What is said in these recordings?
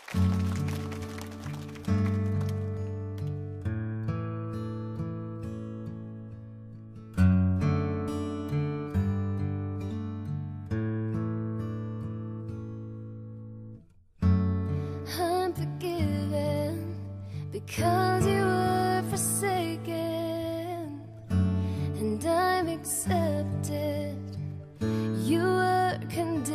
I'm forgiven because you were forsaken, and I'm accepted. You were condemned,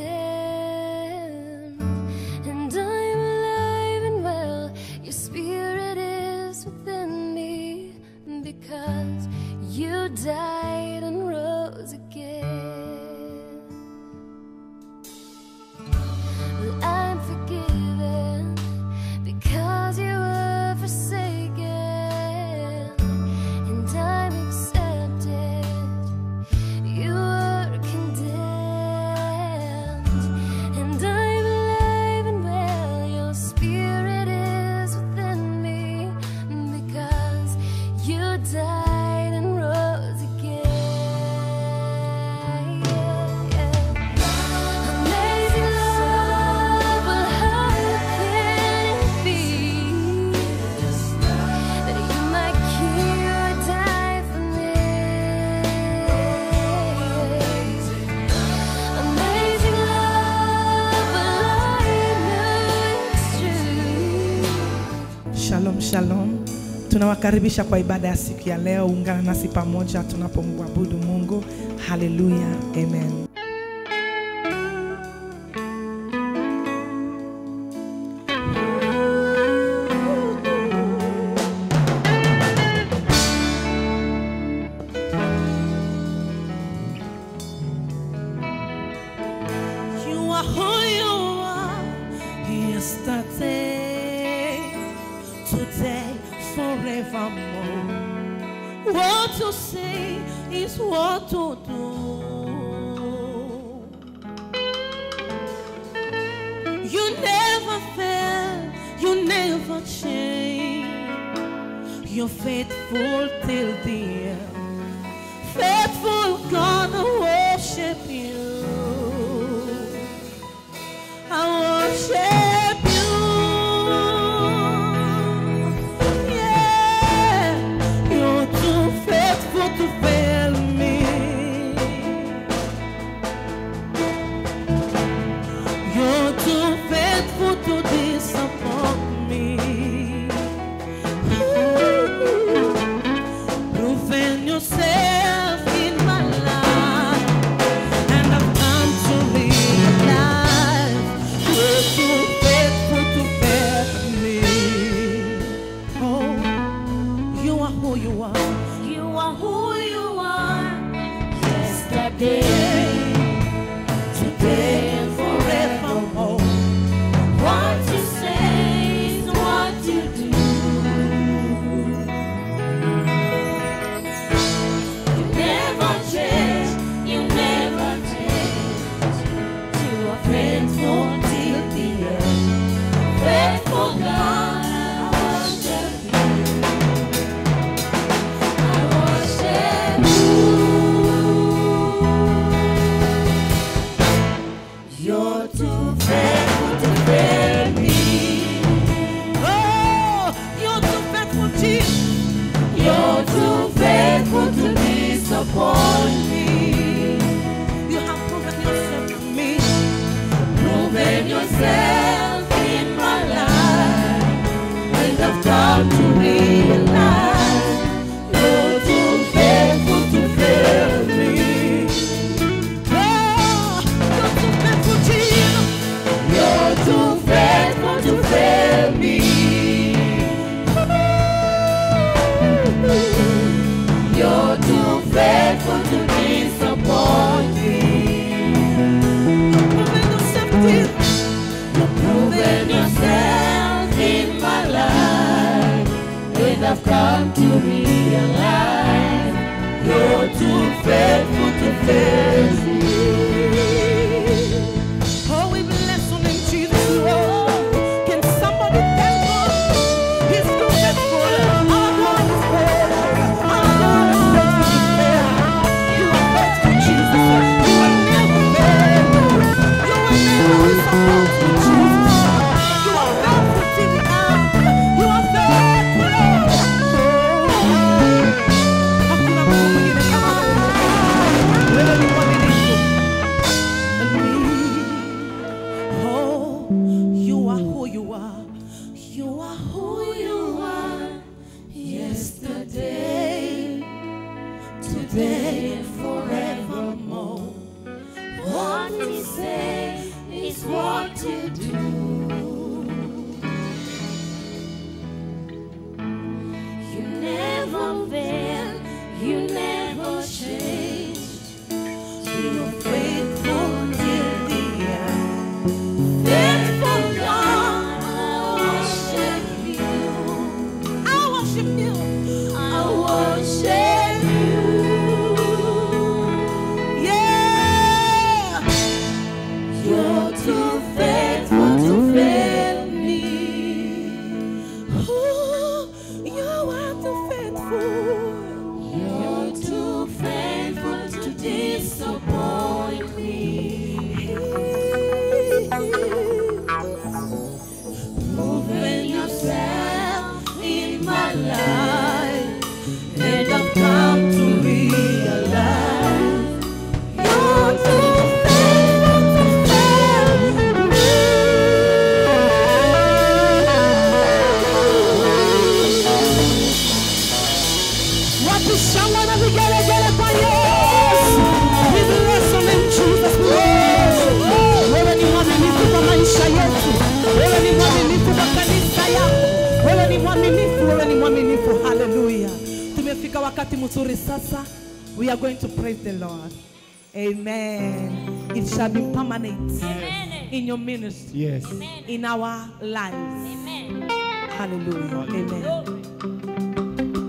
and I'm alive and well. Your spirit is within me because you died and rose again. Well, I'm forgiven because you were forsaken, and I'm accepted. You were condemned, and I'm alive and well. Your spirit is within me because you died and rose again. Amazing love, well, how can it be that you, my King, would die for me? Amazing love, well, I know it's true. Shalom, shalom. Tunawakaribisha kwa ibada ya siku ya leo. Ungana nasi pamoja tunapomwabudu Mungu. Haleluya, amen. You are who you are yesterday, today, forevermore. What to say is what to do. You never fail, you never change. You're faithful till the end. Faithful God, I worship you. I worship you. Yeah, you're too faithful to fail me. You're too faithful to disappoint me. Proven yourself in my life. And I've come to realize you're too faithful to fail me. Oh, you are who you are. You are who you are yesterday, today, and forevermore. What you say is what you do. You never change, you never change. You are faithful till the end. Faithful God, I worship you. I worship you. You're too faithful to fail me. Oh, you're too faithful, Jesus. You're too faithful to disappoint me. You have proven yourself to me. Proven yourself in my life, and I've come to realize you're too faithful to fail me. Oh, you're too faithful, Jesus. You're too faithful to fail me. You're too faithful to disappoint me. Proven yourself, Jesus. Proven yourself in my life, and I've come to realize you're too faithful to fail me. Oh, we bless your name, Jesus. Lord. Can somebody thank God? He's too faithful. Our God is faithful. Our God is faithful. You are faithful, Jesus. You will never fail. You will never disappoint me, Jesus. You are faithful. do. You never fail, you never change. You're faithful till the end. Faithful God, I worship you. I worship you. I worship you. Yeah. You're too faithful to fail me. Ooh, you are too faithful. You're too faithful to disappoint me. Moving yourself in my life, and I've come to realize you're too faithful to fail me. Wapi shangwe na vigelegele kwa Yesu. We bless your name, Jesus. We bless you. Wewe ni mwaminifu kwa maisha yetu. Wewe ni mwaminifu kwa kanisa yako. Wewe ni mwaminifu, wewe ni mwaminifu. Hallelujah. Tumefika wakati mzuri sasa. We are going to praise the Lord. Amen. It shall be permanent in your ministry, Yes. in our lives. Hallelujah. Amen.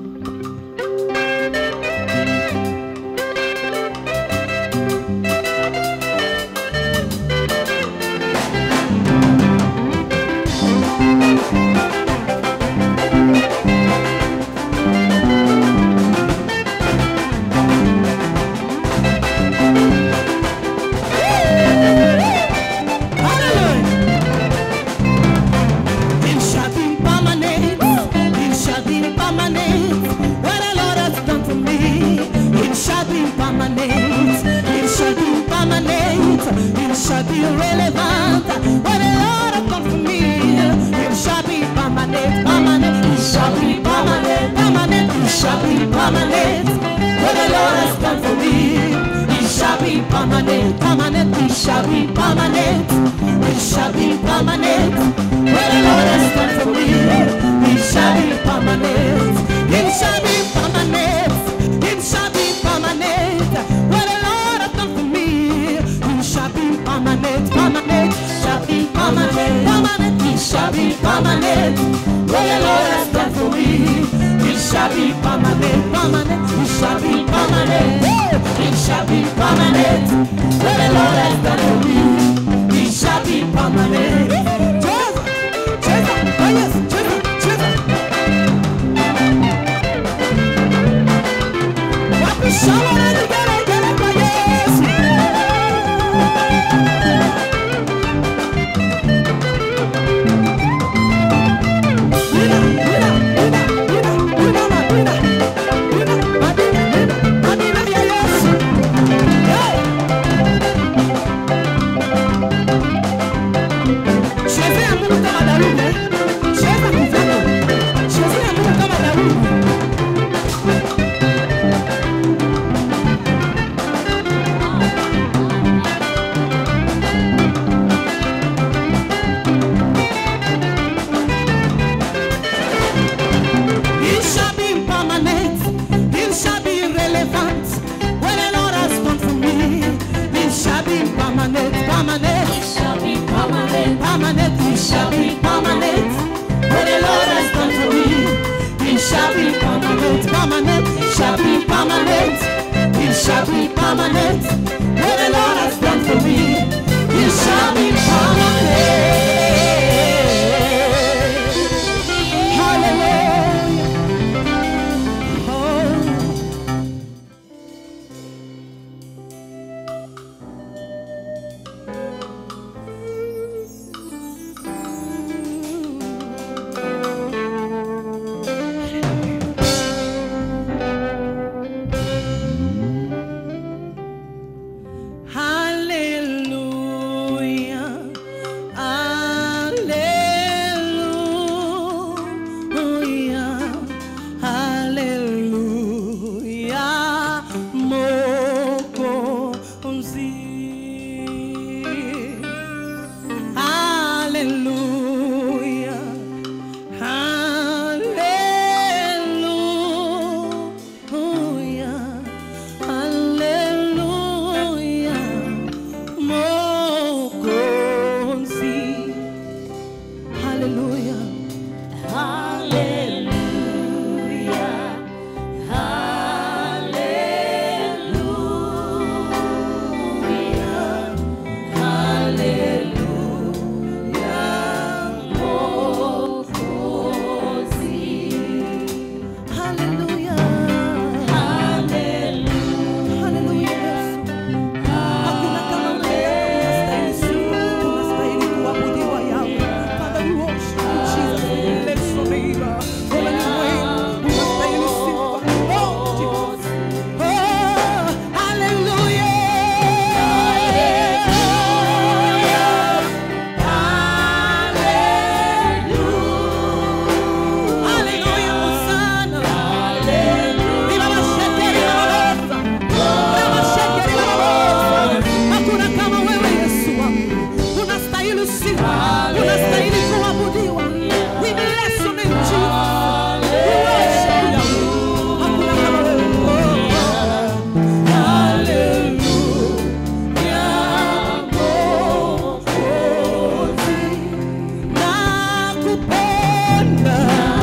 Hallelujah. It shall be permanent. It shall be permanent. What the Lord has done for me. It shall be permanent. It shall be permanent. It shall be relevant. What the Lord has done for me. It shall be permanent. Permanent. It shall be permanent. Permanent. It shall be permanent. What the Lord has done for me. It shall be permanent. Permanent. It shall be permanent. It shall be permanent. What the Lord has done for me. It shall be permanent. It shall be permanent. It shall be permanent. What the Lord has done for me. It shall be permanent. Permanent. Shall be permanent. Permanent. It shall be permanent. What the Lord has done for me. It shall be permanent. Permanent. It shall be permanent. It shall be permanent. What the Lord has done for me. It shall be permanent. Jesus, Jesus, oh yes, Jesus, Jesus. Wapi shangwe na vigelegele kwa Yesu. Wina, wina, wina, wina, wina, ma, wina. Wina, madina, wina, madina ya Yesu. Hey! Cheze ya Mungu kama Daudi, eh? Cheza kizako. Cheze ya Mungu kama Daudi. It shall be permanent. It shall be relevant. What the Lord has done for me, it shall be permanent. Permanent. It shall be permanent. Permanent. It shall be permanent. What the Lord has done for me, it shall be permanent. Permanent. It shall be permanent. It shall be permanent. What the Lord has done for me, it shall be permanent. Hallelujah. Oh. Hallelujah. Hallelujah. Hallelujah. Hallelujah, Yesu. Hakuna kama wewe, unastahili sifa, unastahili kuabudiwa Yahweh. Father, we worship you, Jesus. We bless your name. Wewe ni mwema, unastahili sifa. Oh, Jesus. Oh, hallelujah. Hallelujah, Hosanna. Viva la shekeri la babosa. Viva la shekeri la babosa. Hakuna kama wewe Yesu wangu. Unastahili sifa. Unastahili kuabudiwa. We bless your name, Jesus. We worship you. Hakuna kama wewe. Nakupenda.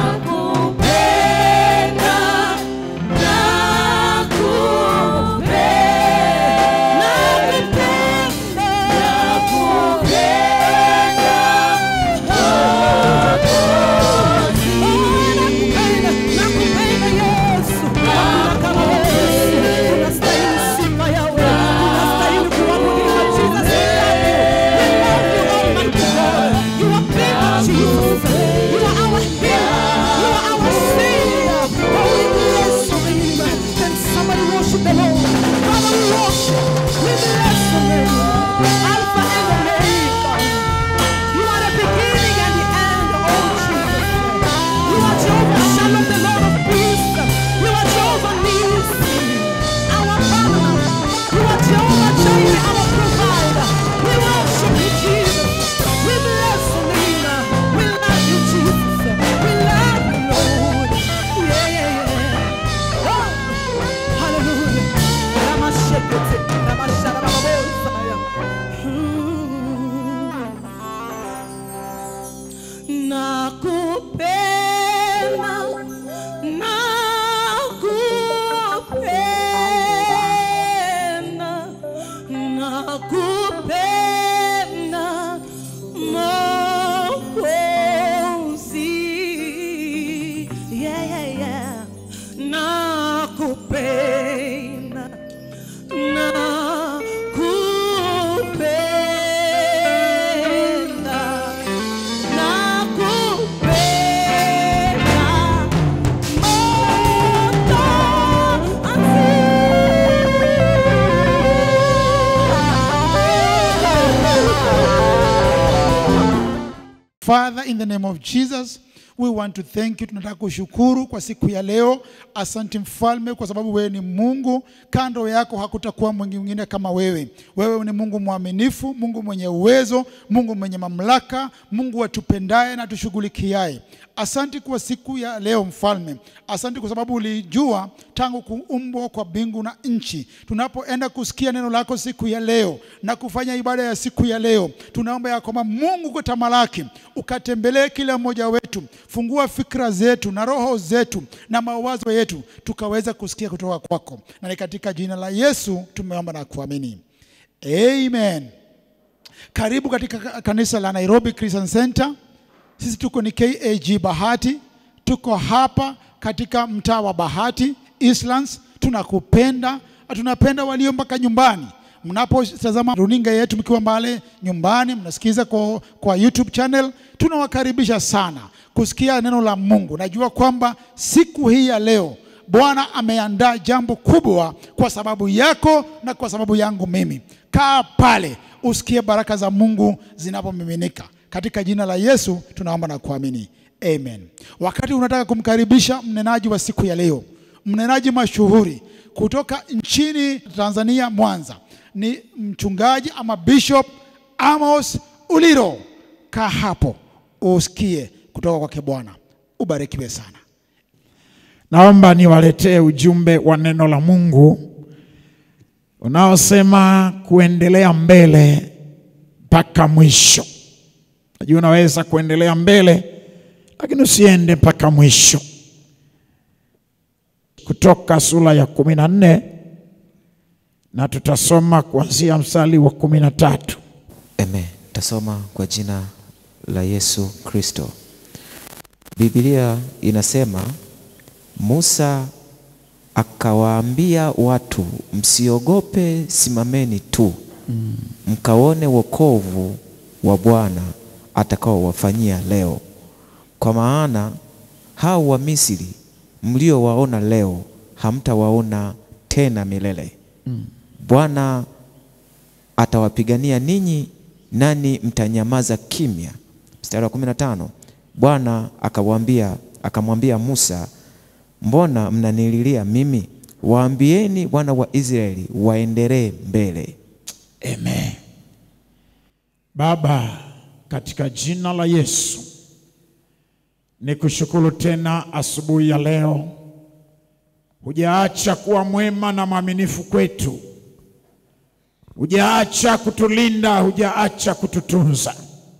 Jesus, you are our healer, you are our savior. Oh, we bless your name. Can somebody worship the Lord? Father, we worship. We bless your name. Alpha and Omega. You are the beginning and the end, oh Jesus. You are Jehovah Shalom, the Lord of peace. You are Jehovah Nissi, our Father. You are Jehovah Jireh, our provider. We worship you, Jesus. We bless your name. We love you, Jesus. We love you, Lord. Yeah, yeah, yeah. Oh, hallelujah. Ramashekete, ramasharababosa. Mm. Nakupenda, nakupenda, nakupenda, Mwokozi. Yeah, yeah, yeah. Nakupenda, nakupenda, nakupenda Father, in the name of Jesus, we want to thank you. Tunataka kushukuru kwa siku ya leo. Asante mfalme, kwa sababu wewe ni Mungu, kando yako hakutakuwa mwingine kama wewe. Wewe ni Mungu mwaminifu, Mungu mwenye uwezo, Mungu mwenye mamlaka, Mungu atupendaye na tushughulikiaye. Asante kwa siku ya leo mfalme. Asante kwa sababu ulijua tangu kuumbwa kwa mbingu na nchi. Tunapoenda kusikia neno lako siku ya leo na kufanya ibada ya siku ya leo, tunaomba ya kwamba Mungu kwa tamalaki ukatembelee kila mmoja wetu, fungua fikra zetu na roho zetu na mawazo yetu, tukaweza kusikia kutoka kwako, na ni katika jina la Yesu tumeomba na kuamini, amen. Karibu katika ka- kanisa la Nairobi Christian Center. Sisi tuko ni KAG Bahati, tuko hapa katika mtaa wa Bahati Eastlands. Tunakupenda na tunapenda walio mpaka nyumbani. Mnapotazama runinga yetu mkiwa mbale nyumbani, mnasikiza kwa, kwa YouTube channel, tunawakaribisha sana kusikia neno la Mungu. Najua kwamba siku hii ya leo Bwana ameandaa jambo kubwa kwa sababu yako na kwa sababu yangu mimi. Kaa pale usikie baraka za Mungu zinapomiminika. Katika jina la Yesu tunaomba na kuamini, amen. Wakati unataka kumkaribisha mnenaji wa siku ya leo, mnenaji mashuhuri kutoka nchini Tanzania, Mwanza, ni mchungaji ama Bishop Amos Uliro. Kaa hapo usikie kutoka kwake Bwana. Ubarikiwe sana. Naomba niwaletee ujumbe wa neno la Mungu unaosema kuendelea mbele mpaka mwisho. Najua unaweza kuendelea mbele, lakini usiende mpaka mwisho. Kutoka sura ya kumi na nne na tutasoma kuanzia mstari wa kumi na tatu. Amen. Tasoma kwa jina la Yesu Kristo. Biblia inasema Musa akawaambia watu, msiogope, simameni tu mkaone wokovu wa Bwana atakaowafanyia leo, kwa maana hao wa Misri mliowaona leo hamtawaona tena milele. Bwana atawapigania ninyi, nani mtanyamaza kimya. Mstari wa kumi na tano Bwana akamwambia akamwambia Musa, mbona mnanililia mimi? Waambieni wana wa Israeli waendelee mbele. Amen. Baba, katika jina la Yesu nikushukuru tena asubuhi ya leo. Hujaacha kuwa mwema na mwaminifu kwetu, hujaacha kutulinda, hujaacha kututunza,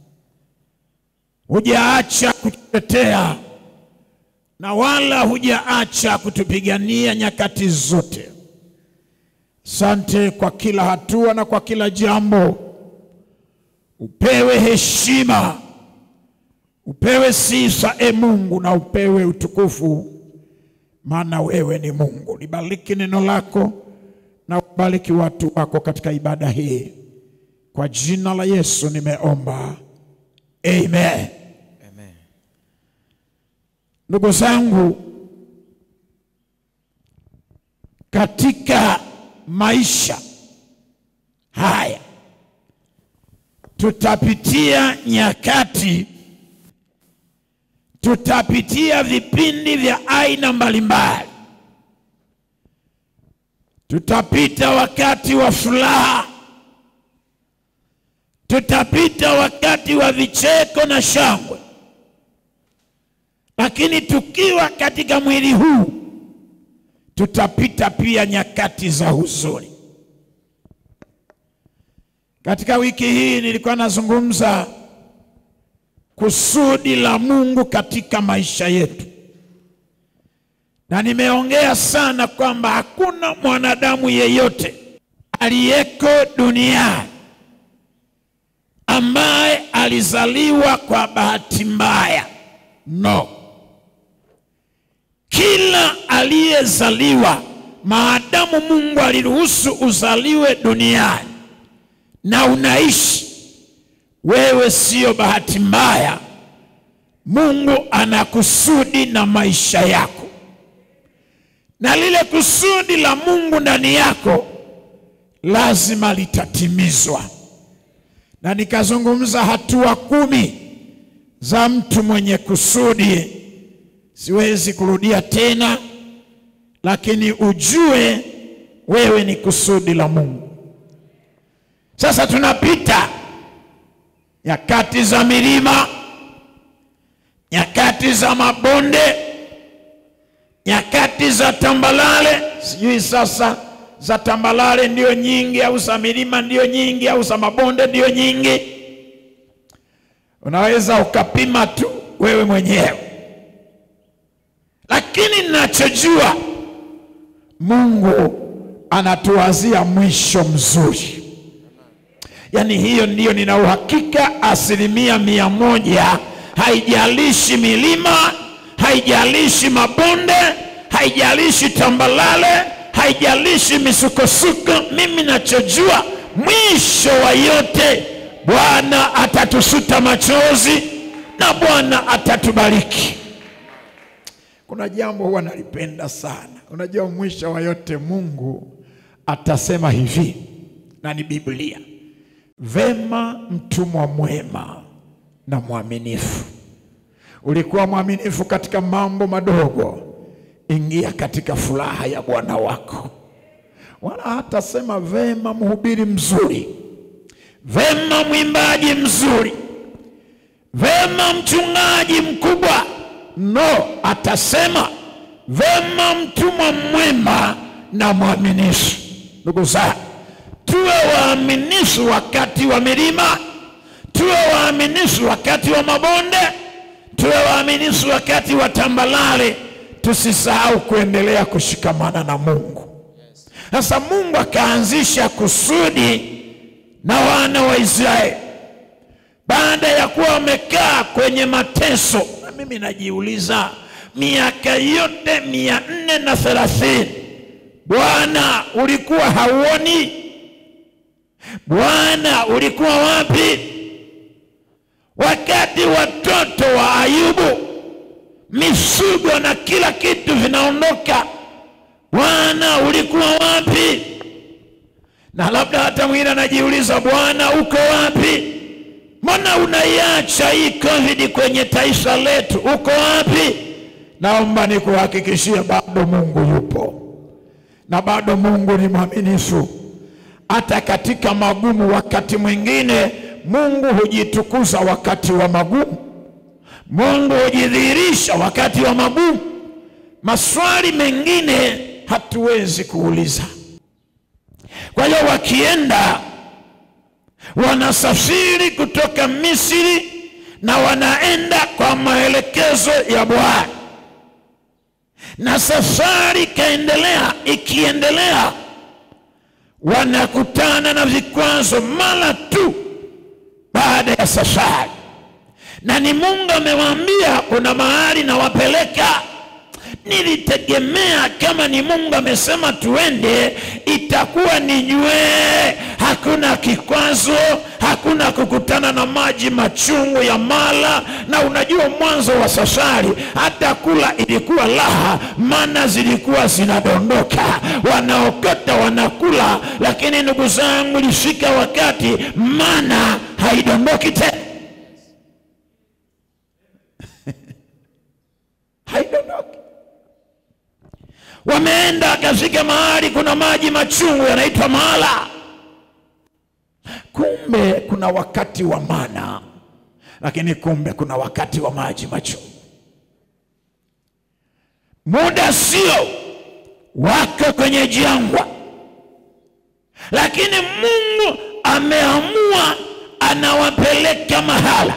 hujaacha kututetea na wala hujaacha kutupigania nyakati zote. Sante kwa kila hatua na kwa kila jambo. Upewe heshima, upewe sifa e Mungu, na upewe utukufu, maana wewe ni Mungu. Libariki neno lako na ubariki watu wako katika ibada hii, kwa jina la Yesu nimeomba, amen. Amen. Ndugu zangu, katika maisha haya tutapitia nyakati, tutapitia vipindi vya aina mbalimbali. Tutapita wakati wa furaha, tutapita wakati wa vicheko na shangwe, lakini tukiwa katika mwili huu tutapita pia nyakati za huzuni. Katika wiki hii nilikuwa nazungumza kusudi la Mungu katika maisha yetu, na nimeongea sana kwamba hakuna mwanadamu yeyote aliyeko duniani ambaye alizaliwa kwa bahati mbaya. No, kila aliyezaliwa, maadamu Mungu aliruhusu uzaliwe duniani na unaishi, wewe sio bahati mbaya. Mungu ana kusudi na maisha yako, na lile kusudi la Mungu ndani yako lazima litatimizwa. Na nikazungumza hatua kumi za mtu mwenye kusudi. Siwezi kurudia tena, lakini ujue wewe ni kusudi la Mungu. Sasa tunapita nyakati za milima, nyakati za mabonde, nyakati za tambalale. Sijui sasa za tambalale ndio nyingi au za milima ndio nyingi au za mabonde ndio nyingi. Unaweza ukapima tu wewe mwenyewe, lakini ninachojua Mungu anatuwazia mwisho mzuri. Yaani hiyo ndiyo nina uhakika asilimia mia moja. Haijalishi milima, haijalishi mabonde, haijalishi tambalale, haijalishi misukosuko. Mimi nachojua mwisho wa yote, Bwana atatusuta machozi na Bwana atatubariki. Kuna jambo huwa nalipenda sana. Unajua, mwisho wa yote Mungu atasema hivi, na ni Biblia Vema, mtumwa mwema na mwaminifu. Ulikuwa mwaminifu katika mambo madogo, ingia katika furaha ya Bwana wako. Wala hatasema vema, mhubiri mzuri, vema, mwimbaji mzuri, vema, mchungaji mkubwa. No, atasema vema, mtumwa mwema na mwaminifu. Ndugu zangu tuwe waaminifu wakati wa milima, tuwe tuwe waaminifu wakati wa mabonde, tuwe waaminifu wakati wa tambalale, tusisahau kuendelea kushikamana na Mungu. Sasa Mungu akaanzisha kusudi na wana wa Israeli baada ya kuwa wamekaa kwenye mateso. Na mimi najiuliza, miaka yote mia nne na thelathini Bwana ulikuwa hauoni? Bwana ulikuwa wapi wakati watoto wa Ayubu, mifugo na kila kitu vinaondoka? Bwana ulikuwa wapi? Na labda hata mwingine anajiuliza, Bwana uko wapi? Mbona unaiacha hii COVID kwenye taifa letu? Uko wapi? Naomba nikuhakikishie, bado Mungu yupo na bado Mungu ni mwaminifu hata katika magumu. Wakati mwingine Mungu hujitukuza wakati wa magumu, Mungu hujidhihirisha wakati wa magumu. Maswali mengine hatuwezi kuuliza. Kwa hiyo wakienda, wanasafiri kutoka Misri na wanaenda kwa maelekezo ya Bwana, na safari ikaendelea. Ikiendelea, wanakutana na vikwazo mara tu baada ya safari, na ni Mungu amewaambia kuna mahali nawapeleka. Nilitegemea kama ni Mungu amesema tuende, itakuwa ni nywee, hakuna kikwazo, hakuna kukutana na maji machungu ya mala. Na unajua mwanzo wa safari hata kula ilikuwa raha, mana zilikuwa zinadondoka, wanaokota wanakula, lakini ndugu zangu, ilifika wakati mana haidondoki tena, haidondoki wameenda akafika mahali kuna maji machungu yanaitwa mala. Kumbe kuna wakati wa mana, lakini kumbe kuna wakati wa maji machungu. Muda sio wako kwenye jangwa, lakini Mungu ameamua anawapeleka mahala,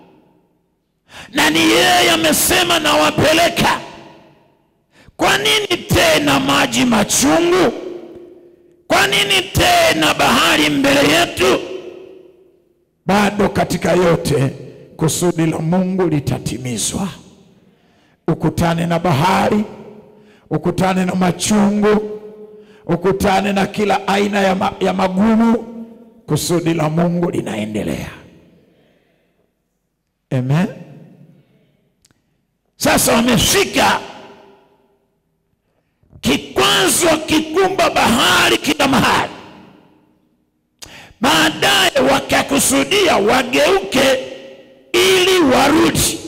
na ni yeye amesema nawapeleka kwa nini tena maji machungu? Kwa nini tena bahari mbele yetu? Bado katika yote kusudi la Mungu litatimizwa. Ukutane na bahari, ukutane na machungu, ukutane na kila aina ya, ma, ya magumu, kusudi la Mungu linaendelea. Amen. Sasa wamefika kikwazo kikumba bahari kila mahali. Baadaye wakakusudia wageuke ili warudi.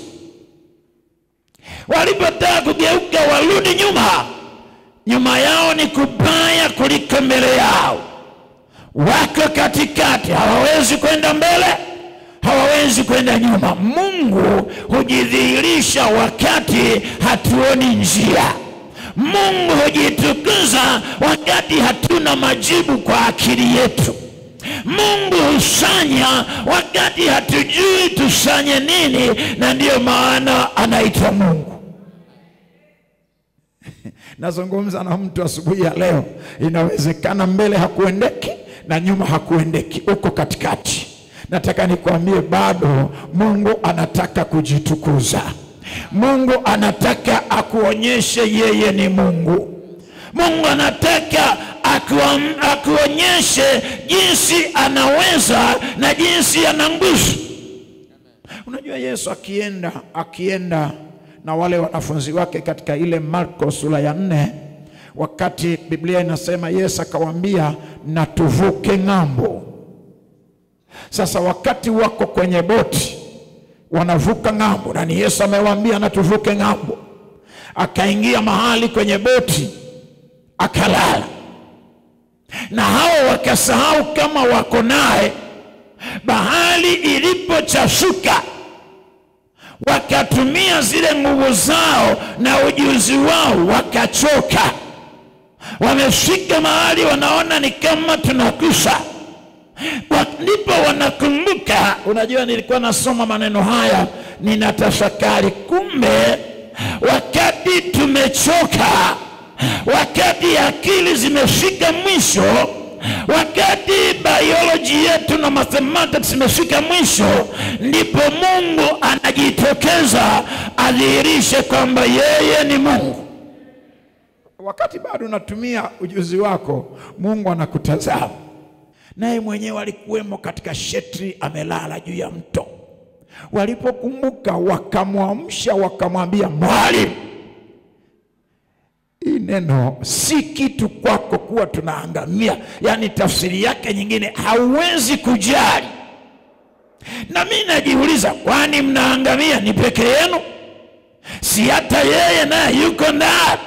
Walipotaka kugeuka warudi nyuma, nyuma yao ni kubaya kuliko mbele yao. Wako katikati, hawawezi kwenda mbele, hawawezi kwenda nyuma. Mungu hujidhihirisha wakati hatuoni njia. Mungu hujitukuza wakati hatuna majibu kwa akili yetu. Mungu hufanya wakati hatujui tufanye nini, na ndiyo maana anaitwa Mungu. Nazungumza na mtu asubuhi ya leo, inawezekana mbele hakuendeki na nyuma hakuendeki, uko katikati. Nataka nikwambie, bado Mungu anataka kujitukuza. Mungu anataka akuonyeshe yeye ni Mungu. Mungu anataka akuam, akuonyeshe jinsi anaweza na jinsi ana nguvu. Unajua Yesu akienda akienda na wale wanafunzi wake katika ile Marko sura ya nne, wakati Biblia inasema Yesu akawaambia na tuvuke ng'ambo. Sasa wakati wako kwenye boti wanavuka ng'ambo, na ni Yesu amewaambia na tuvuke ng'ambo. Akaingia mahali kwenye boti akalala, na hao wakasahau kama wako naye. Bahari ilipochafuka, wakatumia zile nguvu zao na ujuzi wao, wakachoka. Wamefika mahali wanaona ni kama tunakufa, Wa- ndipo wanakumbuka. Unajua, nilikuwa nasoma maneno haya ninatafakari, kumbe wakati tumechoka, wakati akili zimefika mwisho, wakati biology yetu na mathematics zimefika mwisho, ndipo Mungu anajitokeza adhihirishe kwamba yeye ni Mungu. Wakati bado unatumia ujuzi wako, Mungu anakutazama. Naye mwenyewe alikuwemo katika shetri, amelala juu ya mto. Walipokumbuka wakamwamsha, wakamwambia, mwalimu, hii neno si kitu kwako kuwa tunaangamia. Yaani tafsiri yake nyingine, hauwezi kujali. Na mimi najiuliza, kwani mnaangamia ni peke yenu? Si hata yeye naye yuko ndani?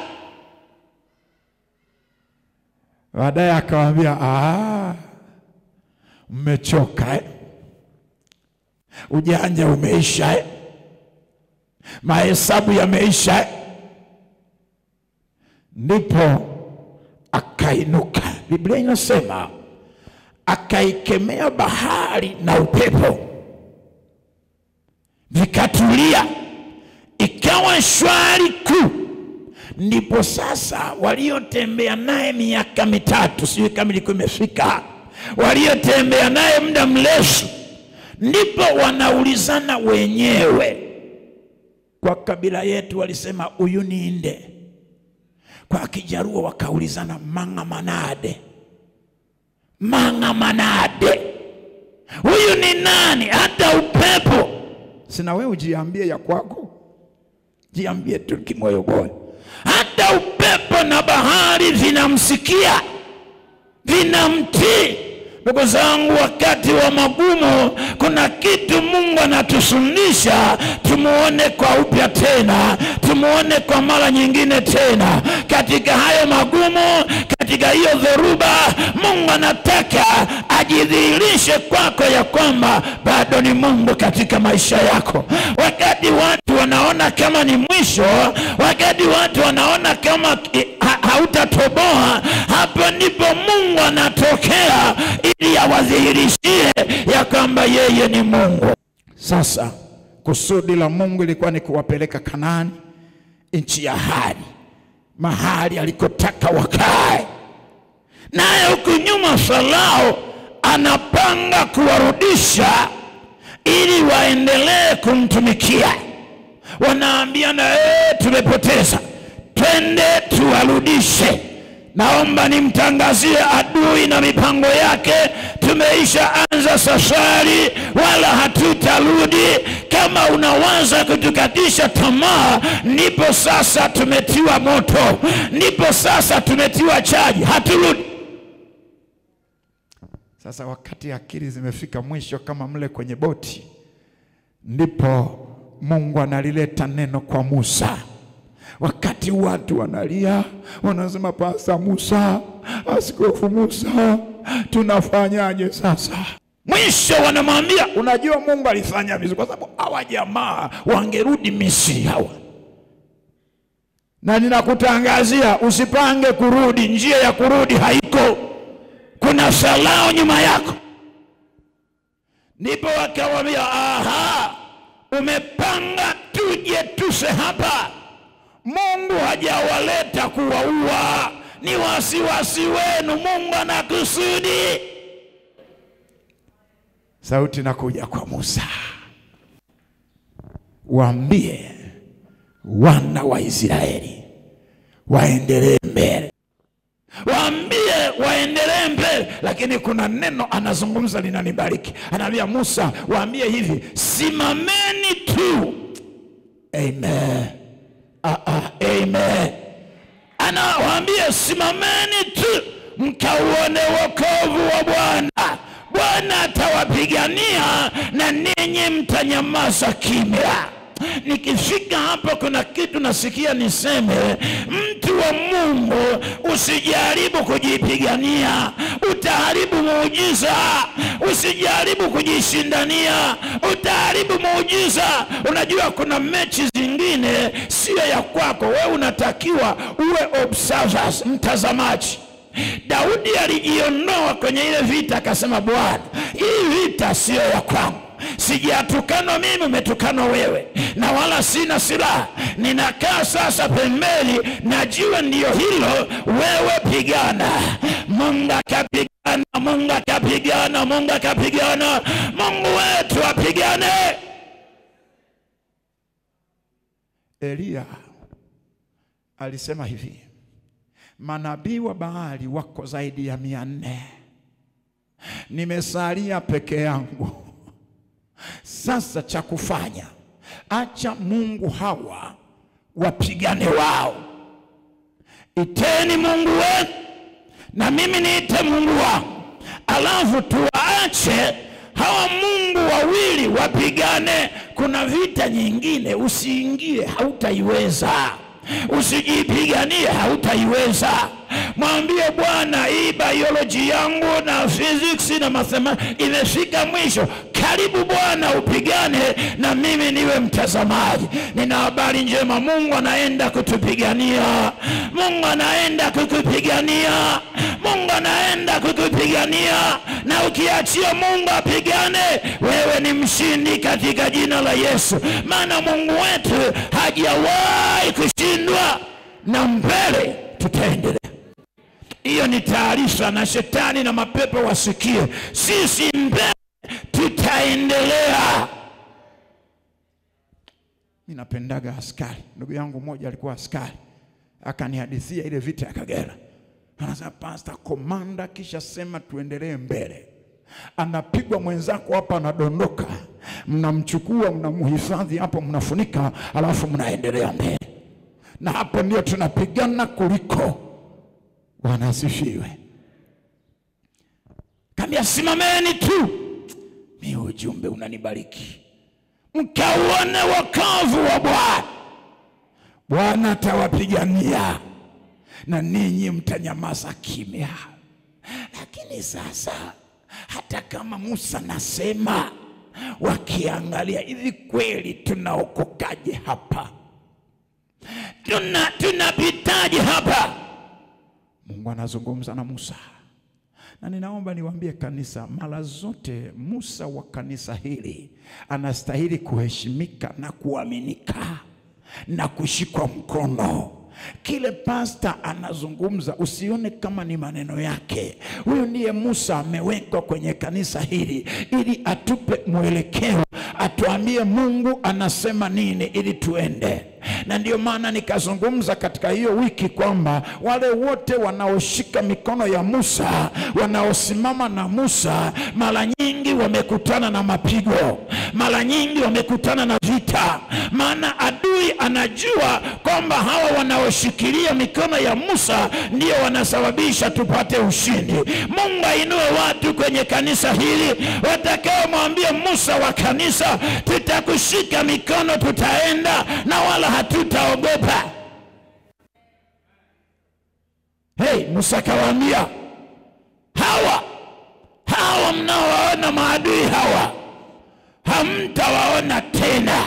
Baadaye akawaambia, "Ah, mmechoka eh? Ujanja umeisha eh? Mahesabu yameisha eh? Ndipo akainuka. Biblia inasema akaikemea bahari na upepo, vikatulia, ikawa shwari kuu. Ndipo sasa waliotembea naye miaka mitatu, sijui kama ilikuwa imefika, waliotembea naye muda mrefu, ndipo wanaulizana wenyewe. Kwa kabila yetu walisema huyu ni inde, kwa Kijaruo wakaulizana mang'a manade, mang'a manade, huyu ni nani? Hata upepo sina, wewe ujiambie ya kwako, jiambie tu kimoyomoyo. Hata upepo na bahari vinamsikia, vinamtii. Ndugu zangu, wakati wa magumu, kuna kitu Mungu anatufundisha tumuone kwa upya tena, tumuone kwa mara nyingine tena. Katika hayo magumu, katika hiyo dhoruba, Mungu anataka ajidhihirishe kwako ya kwamba bado ni Mungu katika maisha yako. Wakati watu wanaona kama ni mwisho, wakati watu wanaona kama eh, ha- hautatoboa, hapo ndipo Mungu anatokea ili awadhihirishie ya kwamba yeye ni Mungu. Sasa kusudi la Mungu ilikuwa ni kuwapeleka Kanaani, nchi ya ahadi, mahali alikotaka wakae. Naye huku nyuma Farao anapanga kuwarudisha ili waendelee kumtumikia. Wanaambiana ee, tumepoteza, twende tuwarudishe. Naomba nimtangazie adui na mipango yake, tumeisha anza safari, wala hatutarudi. Kama unawaza kutukatisha tamaa, ndipo sasa tumetiwa moto, ndipo sasa tumetiwa chaji, haturudi. Sasa wakati akili zimefika mwisho, kama mle kwenye boti, ndipo Mungu analileta neno kwa Musa. Wakati watu wanalia, wanasema Pasta Musa, Askofu Musa, tunafanyaje sasa? Mwisho wanamwambia, unajua Mungu alifanya vizuri, kwa sababu hawa jamaa wangerudi Misri hawa na ninakutangazia usipange kurudi, njia ya kurudi haiko, kuna Farao nyuma yako. Ndipo wakawambia, aha, umepanga tuje tufe hapa. Mungu hajawaleta kuwaua, ni wasiwasi wenu. Mungu ana kusudi. Sauti inakuja kwa Musa, waambie wana wa Israeli waendelee mbele, waambie waendelee mbele. Lakini kuna neno anazungumza linanibariki, anaambia Musa, waambie hivi, simameni tu. Amen. Ah, ah, amen. Anawaambia simameni tu mkauone wokovu wa Bwana. Bwana atawapigania na ninyi mtanyamaza kimya. Nikifika hapo, kuna kitu nasikia niseme, mtu wa Mungu, usijaribu kujipigania, utaharibu muujiza. Usijaribu kujishindania, utaharibu muujiza. Unajua kuna mechi zingine sio ya kwako, wewe unatakiwa uwe observers, mtazamaji Daudi alijiondoa kwenye ile vita, akasema Bwana, hii vita siyo ya kwangu sijatukanwa mimi, umetukanwa wewe, na wala sina silaha. Ninakaa sasa pembeni, najua ndiyo hilo, wewe pigana. Mungu akapigana, Mungu akapigana, Mungu akapigana, Mungu wetu apigane. Eliya alisema hivi, manabii wa Baali wako zaidi ya mia nne, nimesalia peke yangu. Sasa cha kufanya, acha Mungu hawa wapigane wao. Iteni Mungu wenu na mimi niite Mungu wangu, alafu tuwaache hawa Mungu wawili wapigane. Kuna vita nyingine usiingie, hautaiweza. Usijipiganie, hautaiweza. Mwambie Bwana, hii biology yangu na physics na mathematics imefika mwisho. Karibu Bwana, upigane na mimi niwe mtazamaji. Nina habari njema, Mungu anaenda kutupigania. Mungu anaenda kukupigania. Mungu anaenda kukupigania, na ukiachia Mungu apigane, wewe ni mshindi katika jina la Yesu, maana Mungu wetu hajawahi kushindwa, na mbele tutaendelea. Hiyo ni taarifa, na shetani na mapepo wasikie, sisi mbele tutaendelea. Mimi napendaga askari. Ndugu yangu mmoja alikuwa askari, akanihadithia ile vita ya Kagera. Anasema pasta, komanda kisha sema tuendelee mbele, anapigwa mwenzako hapa, anadondoka, mnamchukua mnamhifadhi hapo, mnafunika, alafu mnaendelea mbele, na hapo ndio tunapigana kuliko. Bwana asifiwe. Kambia simameni tu, mi ujumbe unanibariki, mkauone wokovu wa Bwana. Bwana atawapigania na ninyi mtanyamaza kimya. Lakini sasa hata kama Musa nasema, wakiangalia hivi, kweli tunaokokaje hapa? Tuna tunapitaje hapa? Mungu anazungumza na Musa, na ninaomba niwaambie kanisa, mara zote Musa wa kanisa hili anastahili kuheshimika na kuaminika na kushikwa mkono. Kile pasta anazungumza usione kama ni maneno yake. Huyu ndiye Musa amewekwa kwenye kanisa hili ili atupe mwelekeo, atuambie Mungu anasema nini ili tuende na ndio maana nikazungumza katika hiyo wiki kwamba wale wote wanaoshika mikono ya Musa, wanaosimama na Musa, mara nyingi wamekutana na mapigo, mara nyingi wamekutana na vita, maana adui anajua kwamba hawa wanaoshikilia mikono ya Musa ndio wanasababisha tupate ushindi. Mungu ainue watu kwenye kanisa hili watakaomwambia Musa wa kanisa, tutakushika mikono, tutaenda na wala hatutaogopa. Hey, Musa akawaambia hawa hawa mnaowaona maadui hawa hamtawaona tena.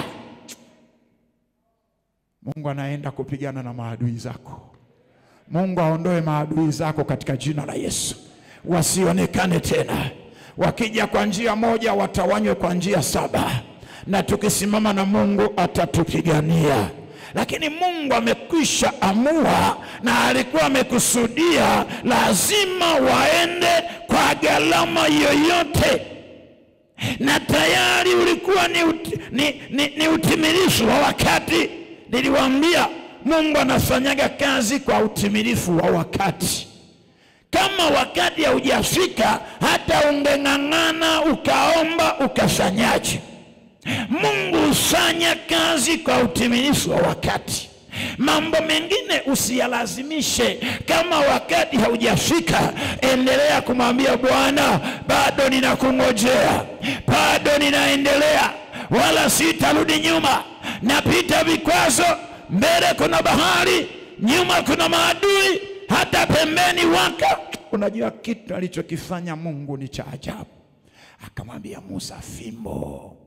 Mungu anaenda kupigana na maadui zako. Mungu aondoe maadui zako katika jina la Yesu, wasionekane tena. Wakija kwa njia moja, watawanywe kwa njia saba, na tukisimama na Mungu atatupigania. Lakini Mungu amekwisha amua na alikuwa amekusudia, lazima waende kwa gharama yoyote, na tayari ulikuwa ni, uti, ni, ni, ni utimilifu wa wakati. Niliwaambia Mungu anafanyaga kazi kwa utimilifu wa wakati. Kama wakati haujafika, hata ungeng'ang'ana ukaomba ukafanyaje, Mungu hufanya kazi kwa utimilifu wa wakati. Mambo mengine usiyalazimishe. Kama wakati haujafika, endelea kumwambia Bwana, bado ninakungojea, bado ninaendelea, wala sitarudi nyuma. Napita vikwazo, mbele kuna bahari, nyuma kuna maadui, hata pembeni waka. Unajua kitu alichokifanya Mungu ni cha ajabu. Akamwambia Musa, fimbo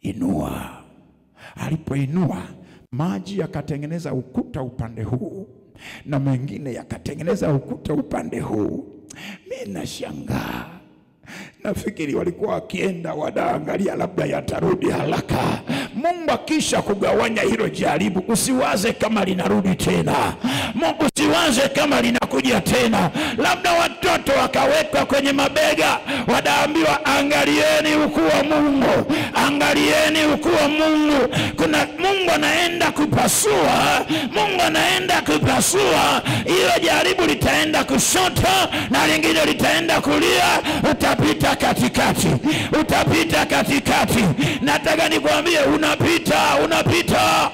inua. Alipoinua maji yakatengeneza ukuta upande huu na mengine yakatengeneza ukuta upande huu. Mi nashangaa, nafikiri walikuwa wakienda wanaangalia labda yatarudi haraka. Mungu akisha kugawanya hilo jaribu, usiwaze kama linarudi tena. Mungu usiwaze kama linakuja tena. Labda watoto wakawekwa kwenye mabega, wanaambiwa angalieni ukuu wa Mungu, angalieni ukuu wa Mungu. Kuna Mungu anaenda kupasua, Mungu anaenda kupasua. Hilo jaribu litaenda kushoto na lingine litaenda kulia, utapita katikati, utapita katikati. Nataka nikwambie, unapita, unapita.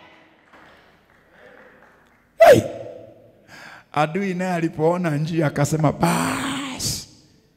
Hey! Adui naye alipoona njia akasema basi.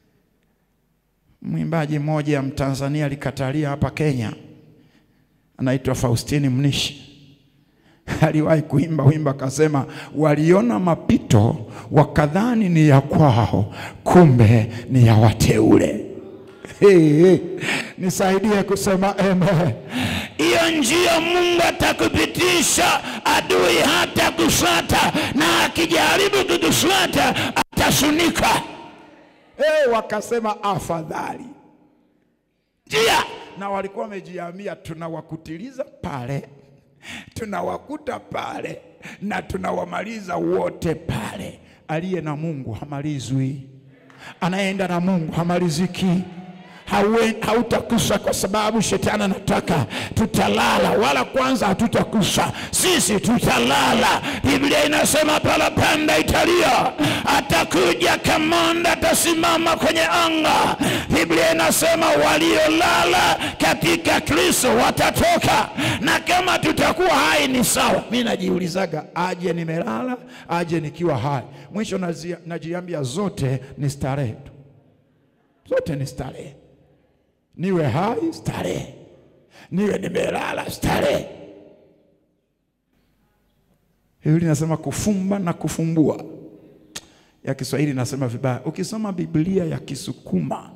Mwimbaji mmoja Mtanzania alikatalia hapa Kenya, anaitwa Faustini Mnishi aliwahi kuimba wimbo akasema, waliona mapito wakadhani ni ya kwao, kumbe ni ya wateule. Hey, hey. Nisaidie kusema amen. Hiyo njia Mungu atakupitisha, adui hata kufuata, na akijaribu kukufuata atasunika. Hey, wakasema afadhali njia, na walikuwa wamejiambia tunawakutiliza pale tunawakuta pale na tunawamaliza wote pale. Aliye na Mungu hamalizwi, anaenda na Mungu hamaliziki. Haue- Hautakufa kwa sababu shetani anataka tutalala, wala kwanza hatutakufa sisi, tutalala. Biblia inasema parapanda italia, atakuja kamanda, atasimama kwenye anga. Biblia inasema waliolala katika Kristo watatoka, na kama tutakuwa hai ni sawa. Mi najiulizaga, aje nimelala, aje nikiwa hai. Mwisho nazia- najiambia zote ni starehe tu, zote ni starehe niwe hai starehe, niwe nimelala starehe. Biblia inasema kufumba na kufumbua, ya Kiswahili inasema vibaya. Ukisoma Biblia ya Kisukuma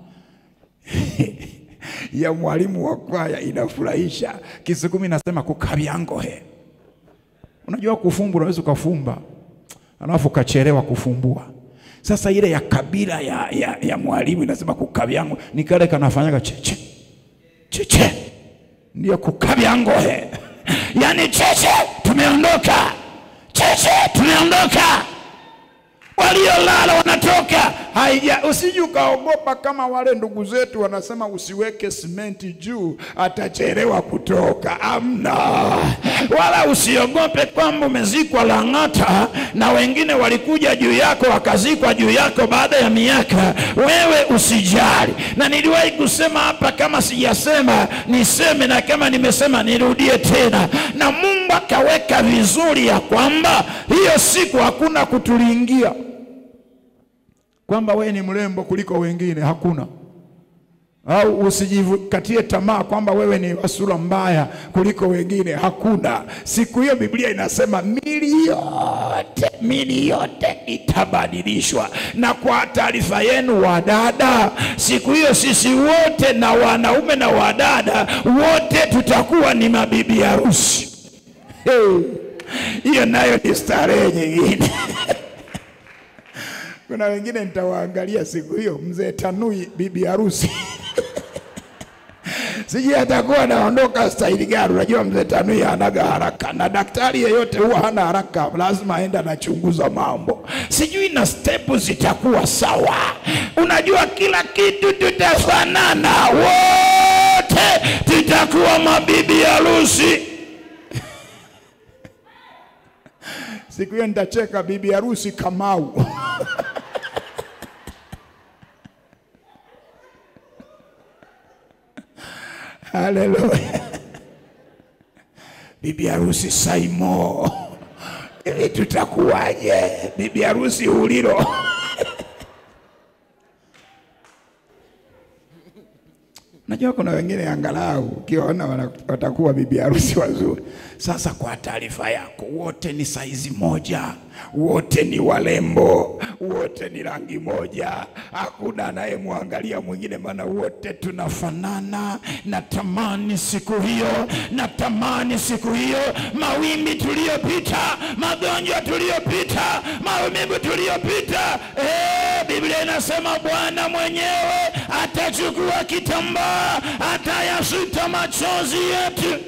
ya mwalimu wa kwaya inafurahisha. Kisukuma inasema kukabyangohe. Unajua kufumba, unaweza ukafumba alafu ukachelewa kufumbua. Sasa ile ya kabila ya, ya, ya mwalimu inasema kukabyango ni kale kanafanyaga cheche cheche, ndio kukabyangohe, yaani cheche, tumeondoka cheche, tumeondoka waliolala wanatoka. Haija, usije ukaogopa kama wale ndugu zetu wanasema usiweke simenti juu, atachelewa kutoka. Amna, wala usiogope kwamba umezikwa Lang'ata na wengine walikuja juu yako wakazikwa juu yako baada ya miaka. Wewe usijali, na niliwahi kusema hapa, kama sijasema niseme, na kama nimesema nirudie tena, na Mungu akaweka vizuri ya kwamba hiyo siku hakuna kutulingia kwamba wewe ni mrembo kuliko wengine, hakuna. Au usijikatie tamaa kwamba wewe ni wa sura mbaya kuliko wengine, hakuna. Siku hiyo Biblia inasema mili yote, mili yote itabadilishwa. Na kwa taarifa yenu wadada, siku hiyo sisi wote na wanaume na wadada wote tutakuwa ni mabibi harusi. Hey, hiyo nayo ni starehe nyingine. Kuna wengine nitawaangalia siku hiyo, mzee Tanui bibi harusi sijui atakuwa anaondoka staili gani. Unajua mzee Tanui hanaga haraka, na daktari yeyote huwa hana haraka, lazima aende anachunguza mambo, sijui na stepu zitakuwa sawa. Unajua kila kitu tutafanana, wote tutakuwa mabibi harusi. Siku hiyo nitacheka bibi harusi Kamau. Haleluya. Bibi harusi Saimo, ili tutakuwaje? Bibi harusi Uliro. Unajua Unajua kuna wengine angalau ukiwaona wana- watakuwa bibi harusi wazuri. Sasa kwa taarifa yako, wote ni saizi moja, wote ni walembo, wote ni rangi moja, hakuna anayemwangalia mwingine, maana wote tunafanana. Natamani siku hiyo, natamani siku hiyo, mawimbi tuliyopita, magonjwa tuliyopita, maumivu tuliyopita. Eh, Biblia inasema Bwana mwenyewe atachukua kitambaa, atayasuta machozi yetu.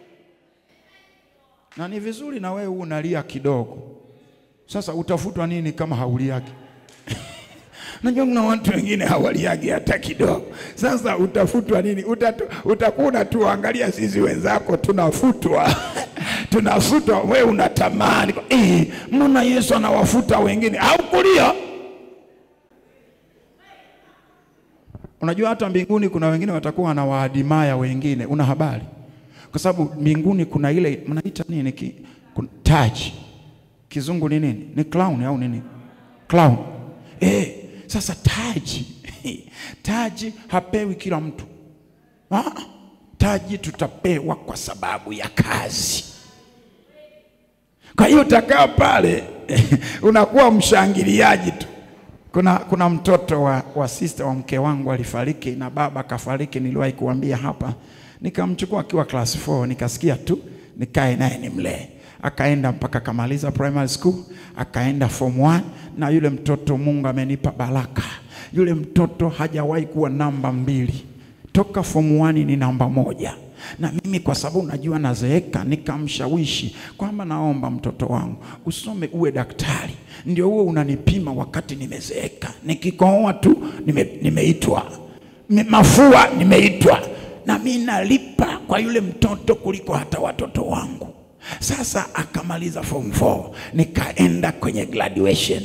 Na ni vizuri na wewe unalia kidogo. Sasa utafutwa nini kama hauliagi? Najua kuna watu wengine hawaliagi hata kidogo. Sasa utafutwa nini? Utatu, utakuwa unatuangalia sisi wenzako tunafutwa tunafutwa, wewe unatamani eh, mbona Yesu anawafuta wengine au kulia? Unajua hata mbinguni kuna wengine watakuwa wanawaadimaya wengine, una habari? Kwa sababu mbinguni kuna ile mnaita nini ki, kun- taji kizungu ni nini? Ni clown au nini? Clown. Eh, sasa taji taji hapewi kila mtu. Ah, taji tutapewa kwa sababu ya kazi. Kwa hiyo utakaa pale unakuwa mshangiliaji tu. Kuna, kuna mtoto wa, wa sister wa mke wangu alifariki na baba akafariki, niliwahi kuambia hapa. Nikamchukua akiwa class 4 nikasikia tu nikae naye nimlee. Akaenda mpaka akamaliza primary school, akaenda form 1 na yule mtoto Mungu amenipa baraka. Yule mtoto hajawahi kuwa namba mbili toka form 1 ni namba moja na mimi kwa sababu najua nazeeka, nikamshawishi kwamba naomba mtoto wangu usome uwe daktari, ndio huo unanipima wakati nimezeeka. Nikikohoa tu nime, nimeitwa Me- mafua nimeitwa, na mi nalipa kwa yule mtoto kuliko hata watoto wangu. Sasa akamaliza form 4 nikaenda kwenye graduation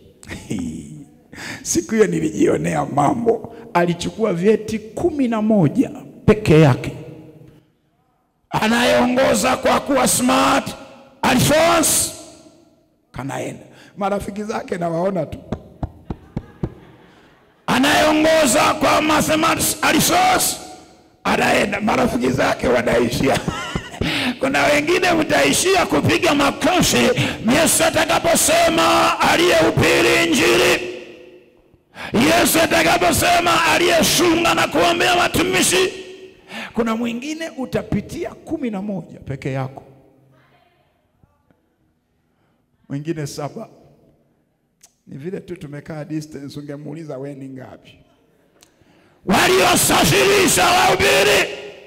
Siku hiyo nilijionea mambo. Alichukua vyeti kumi na moja peke yake. Anayeongoza kwa kuwa smart Alphonse kanaenda, marafiki zake nawaona tu. Anayeongoza kwa mathematics Alphonse anaenda, marafiki zake wanaishia kuna wengine mtaishia kupiga makofi Yesu atakaposema aliyehubiri Injili, Yesu atakaposema aliyefunga na kuombea watumishi. Kuna mwingine utapitia kumi na moja peke yako, mwingine saba. Ni vile tu tumekaa distance, ungemuuliza we ni ngapi? Waliosafirisha wahubiri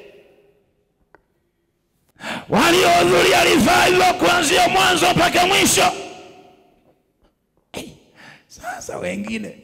waliohudhuria revival kuanzia mwanzo mpaka mwisho. Eh, Sasa wengine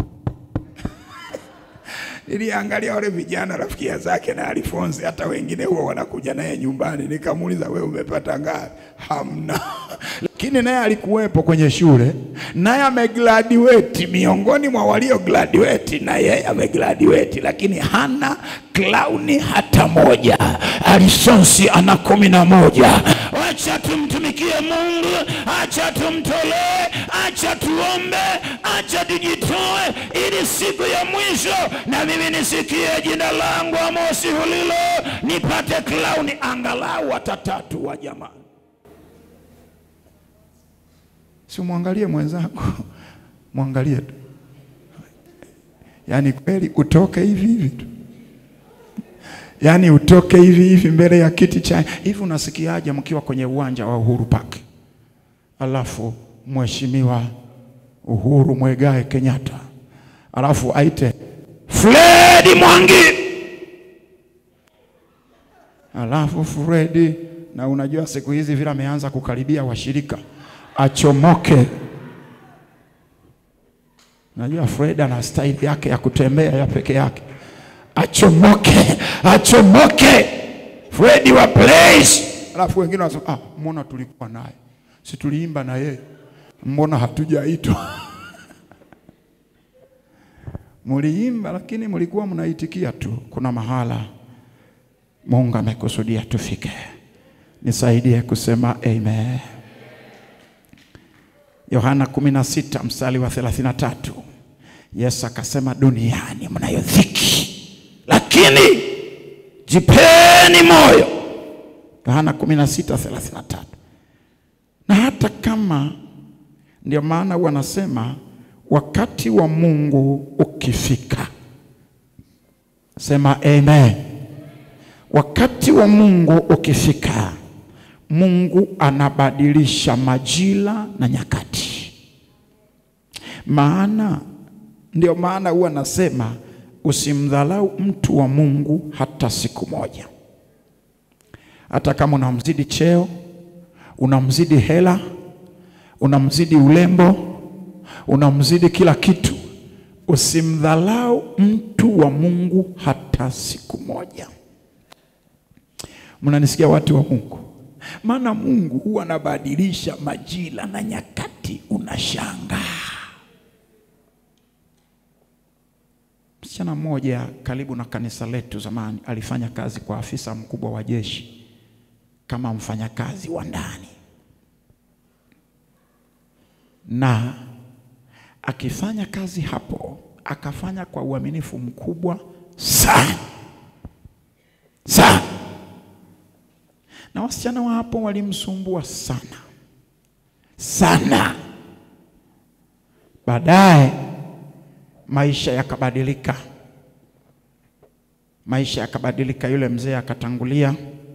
niliangalia wale vijana rafiki zake na Alfonsi, hata wengine huwa wanakuja naye nyumbani. Nikamuuliza, wewe umepata ngapi? Hamna. Lakini naye alikuwepo kwenye shule, naye amegraduate miongoni mwa walio graduate, na yeye amegraduate, lakini hana klauni hata moja. Alfonsi ana kumi na moja. Acha tumtumikie Mungu, acha tumtolee, acha tuombe, acha tujitoe, ili siku ya mwisho na mimi nisikie jina langu Amosi Hulilo, nipate klauni angalau hata tatu wa jamani. Si mwangalie mwenzako, mwangalie tu, yaani kweli utoke hivi hivi tu yaani utoke hivi hivi mbele ya kiti cha hivi. Unasikiaje mkiwa kwenye uwanja wa Uhuru Park, alafu mheshimiwa Uhuru Mwegae Kenyatta alafu aite Fredi Mwangi, alafu Fredi, na unajua siku hizi vile ameanza kukaribia washirika, achomoke. Najua Fred ana staili yake ya kutembea ya peke yake achomoke achomoke, Fredi wa place. Alafu wengine wanasema ah, mbona tulikuwa naye, si tuliimba na yeye, mbona hatujaitwa? Muliimba lakini mlikuwa mnaitikia tu. Kuna mahala Mungu amekusudia tufike. Nisaidie kusema amen. Yohana 16 mstari wa 33, Yesu akasema duniani mnayo dhiki lakini jipeni moyo. Yohana 16:33. Na hata kama ndio maana wanasema wakati wa Mungu ukifika, sema amen. Wakati wa Mungu ukifika, Mungu anabadilisha majira na nyakati. Maana ndio maana huwa nasema usimdhalau mtu wa Mungu hata siku moja, hata kama unamzidi cheo, unamzidi hela, unamzidi ulembo, unamzidi kila kitu, usimdhalau mtu wa Mungu hata siku moja. Mnanisikia watu wa Mungu? Maana Mungu huwa anabadilisha majira na nyakati, unashangaa. Msichana mmoja karibu na kanisa letu zamani alifanya kazi kwa afisa mkubwa wa jeshi kama mfanyakazi wa ndani, na akifanya kazi hapo akafanya kwa uaminifu mkubwa sana sana, na wasichana wa hapo walimsumbua sana sana. Baadaye maisha yakabadilika, maisha yakabadilika. Yule mzee akatangulia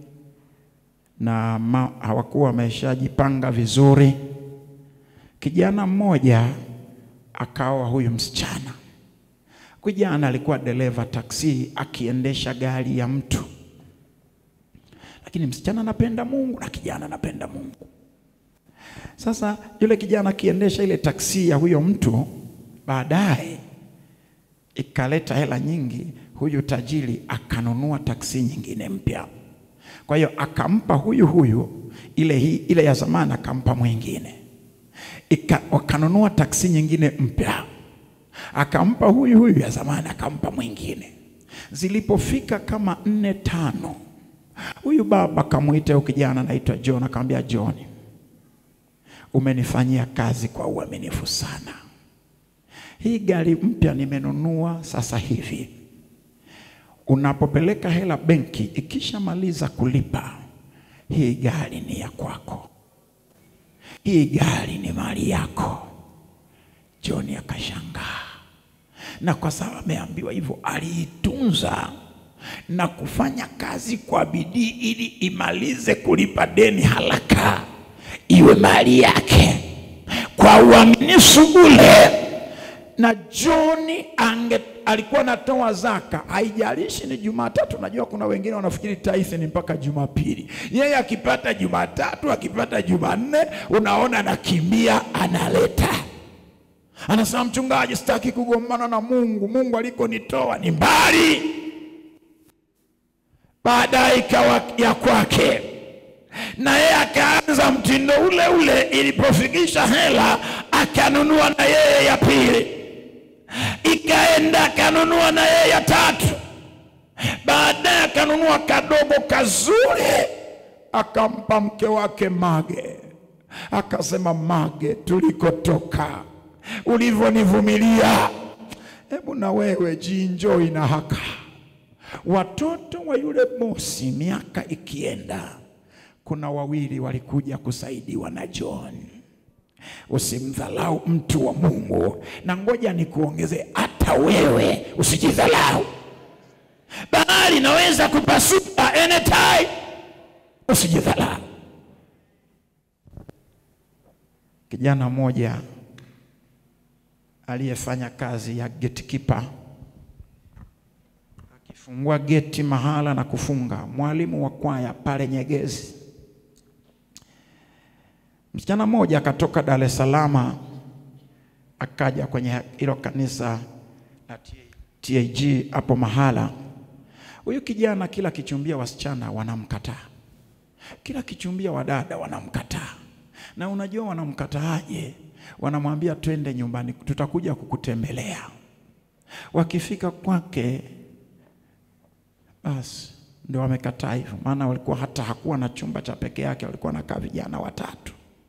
na ma, hawakuwa wameshajipanga vizuri. Kijana mmoja akaoa huyu msichana. Kijana alikuwa dereva taksi, akiendesha gari ya mtu, lakini msichana anapenda Mungu na kijana anapenda Mungu. Sasa yule kijana akiendesha ile taksi ya huyo mtu, baadaye ikaleta hela nyingi. Huyu tajiri akanunua taksi nyingine mpya, kwa hiyo akampa huyu huyu ile, hii, ile ya zamani akampa mwingine, Ika, wakanunua taksi nyingine mpya, akampa huyu huyu ya zamani akampa mwingine. Zilipofika kama nne tano, huyu baba akamwita huyu kijana anaitwa John, akamwambia John, umenifanyia kazi kwa uaminifu sana hii gari mpya nimenunua sasa hivi. Unapopeleka hela benki, ikishamaliza kulipa, hii gari ni ya kwako, hii gari ni mali yako. John akashangaa, na kwa sababu ameambiwa hivyo, aliitunza na kufanya kazi kwa bidii ili imalize kulipa deni haraka, iwe mali yake kwa uaminifu ule na John ange alikuwa anatoa zaka, haijalishi ni Jumatatu. Najua kuna wengine wanafikiri tithe ni mpaka Jumapili. Yeye akipata Jumatatu, akipata Jumanne, unaona anakimbia analeta, anasema mchungaji, sitaki kugombana na Mungu, Mungu alikonitoa ni mbali. Baadaye ikawa ya kwake, na yeye akaanza mtindo ule ule. Ilipofikisha hela, akanunua na yeye ya pili ikaenda akanunua na yeye ya tatu. Baadaye akanunua kadogo kazuri, akampa mke wake Mage, akasema, Mage, tulikotoka ulivyonivumilia, hebu na wewe jienjoy na haka. Watoto wa yule bosi, miaka ikienda, kuna wawili walikuja kusaidiwa na John. Usimdhalau mtu wa Mungu, na ngoja nikuongeze, hata wewe usijidhalau. Bahari inaweza kupasuka anytime, usijidhalau. Kijana mmoja aliyefanya kazi ya gatekeeper akifungua geti mahala na kufunga, mwalimu wa kwaya pale Nyegezi Msichana mmoja akatoka Dar es Salaam akaja kwenye hilo kanisa la TAG hapo mahala. Huyu kijana kila kichumbia wasichana wanamkataa, kila kichumbia wadada wanamkataa. Na unajua wanamkataaje? Wanamwambia twende nyumbani, tutakuja kukutembelea. Wakifika kwake, basi ndio wamekataa hivyo, maana walikuwa hata hakuwa na chumba cha peke yake, walikuwa nakaa vijana watatu.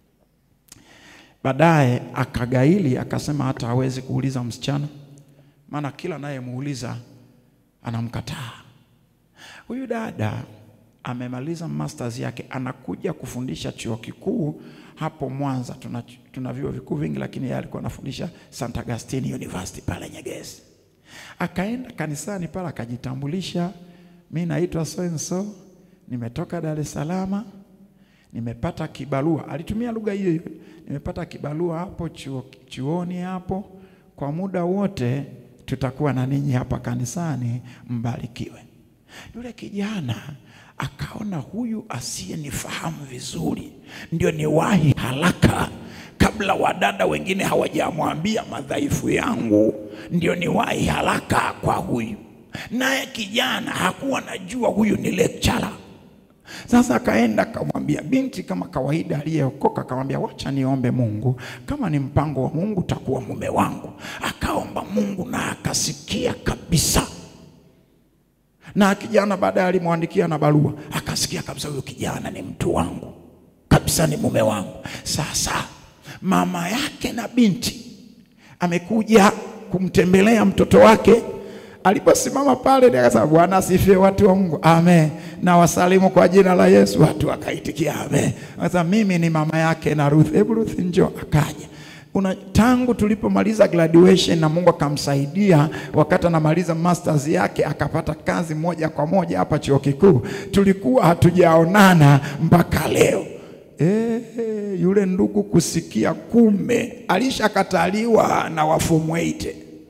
Baadaye akagaili akasema hata hawezi kuuliza msichana, maana kila anayemuuliza anamkataa. Huyu dada amemaliza masters yake, anakuja kufundisha chuo kikuu hapo Mwanza. Tuna, tuna vyuo vikuu vingi, lakini yeye alikuwa anafundisha St. Augustine University pale Nyegezi. Akaenda kanisani pale akajitambulisha, mi naitwa so and so, nimetoka Dar es Salaam, nimepata kibarua. Alitumia lugha hiyo hiyo, nimepata kibarua hapo chuo, chuoni hapo, kwa muda wote tutakuwa na ninyi hapa kanisani, mbarikiwe. Yule kijana akaona huyu asiyenifahamu vizuri ndio niwahi haraka kabla wadada wengine hawajamwambia madhaifu yangu, ndio niwahi haraka kwa huyu. Naye kijana hakuwa najua huyu ni lecturer. Sasa akaenda akamwambia binti, kama kawaida aliyeokoka, akamwambia wacha niombe Mungu, kama ni mpango wa Mungu takuwa mume wangu. Akaomba Mungu na akasikia kabisa na kijana baadaye alimwandikia na barua, akasikia kabisa huyu kijana ni mtu wangu kabisa, ni mume wangu. Sasa mama yake na binti amekuja kumtembelea mtoto wake. Aliposimama pale, ndiye akasema Bwana asifiwe, watu wa Mungu, amen, na wasalimu kwa jina la Yesu. Watu wakaitikia amen. Sasa mimi ni mama yake na Ruth. Hebu Ruth njoo. Akaja una tangu tulipomaliza graduation na Mungu akamsaidia, wakati anamaliza masters yake akapata kazi moja kwa moja hapa chuo kikuu. Tulikuwa hatujaonana mpaka leo. E, yule ndugu kusikia kumbe alishakataliwa na wa form 8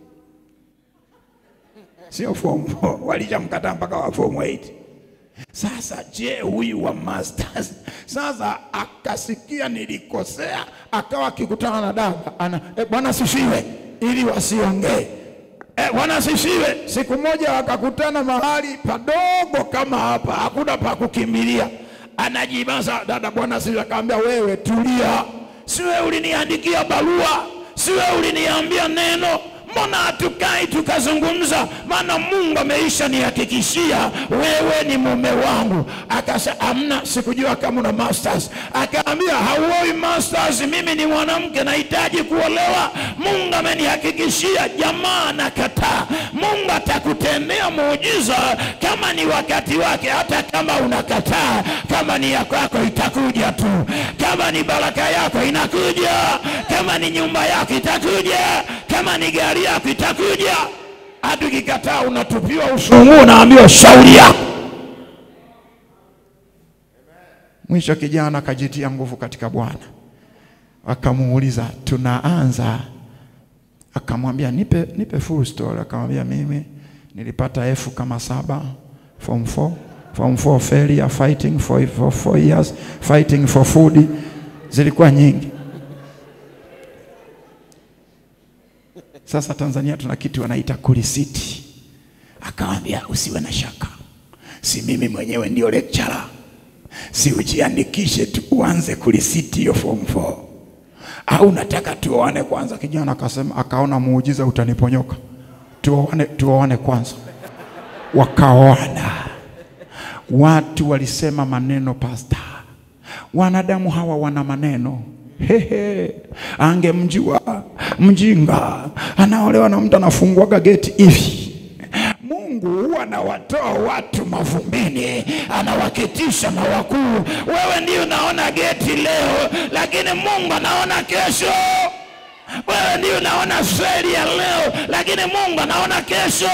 sio form 4, walishamkataa mpaka wa form 8. Sasa je, huyu wa masters sasa akasikia nilikosea, akawa akikutana na dada ana e, bwana sifiwe, ili wasiongee e, bwana sifiwe. Siku moja wakakutana mahali padogo kama hapa, hakuna pa kukimbilia, anajibaza dada, bwana sifiwe. Akamwambia wewe tulia, si wewe uliniandikia barua, si wewe uliniambia neno mbona hatukai tukazungumza? Maana Mungu ameisha nihakikishia wewe ni mume wangu. Akasema amna, sikujua kama una masters. Akaambia hauoi masters, mimi ni mwanamke nahitaji kuolewa. Mungu amenihakikishia. Jamaa nakataa. Mungu atakutendea muujiza kama ni wakati wake, hata kama unakataa. Kama ni ya kwako itakuja tu, kama ni baraka yako inakuja, kama ni nyumba yako itakuja, kama ni gari yako itakuja. Hata ukikataa unatupiwa usumu, unaambiwa shauri yako. Mwisho kijana akajitia nguvu katika Bwana, akamuuliza tunaanza, akamwambia nipe, nipe full story. Akamwambia mimi nilipata F kama saba form 4 form 4 failure fighting for, for four years fighting for food, zilikuwa nyingi. Sasa Tanzania tuna kitu wanaita kulisiti. Akamwambia usiwe na shaka, si mimi mwenyewe ndio lecturer, si ujiandikishe tu uanze kulisiti hiyo form 4 au nataka tuoane kwanza? Kijana akasema, akaona muujiza utaniponyoka, tuoane, tuoane kwanza. Wakaoana. Watu walisema maneno, pasta, wanadamu hawa wana maneno Hehe, angemjua mjinga anaolewa na mtu anafunguaga geti hivi. Mungu huwa anawatoa watu mavumbini, anawaketisha na wakuu. Wewe ndio unaona geti leo, lakini Mungu anaona kesho. Wewe ndio unaona feri ya leo, lakini Mungu anaona kesho.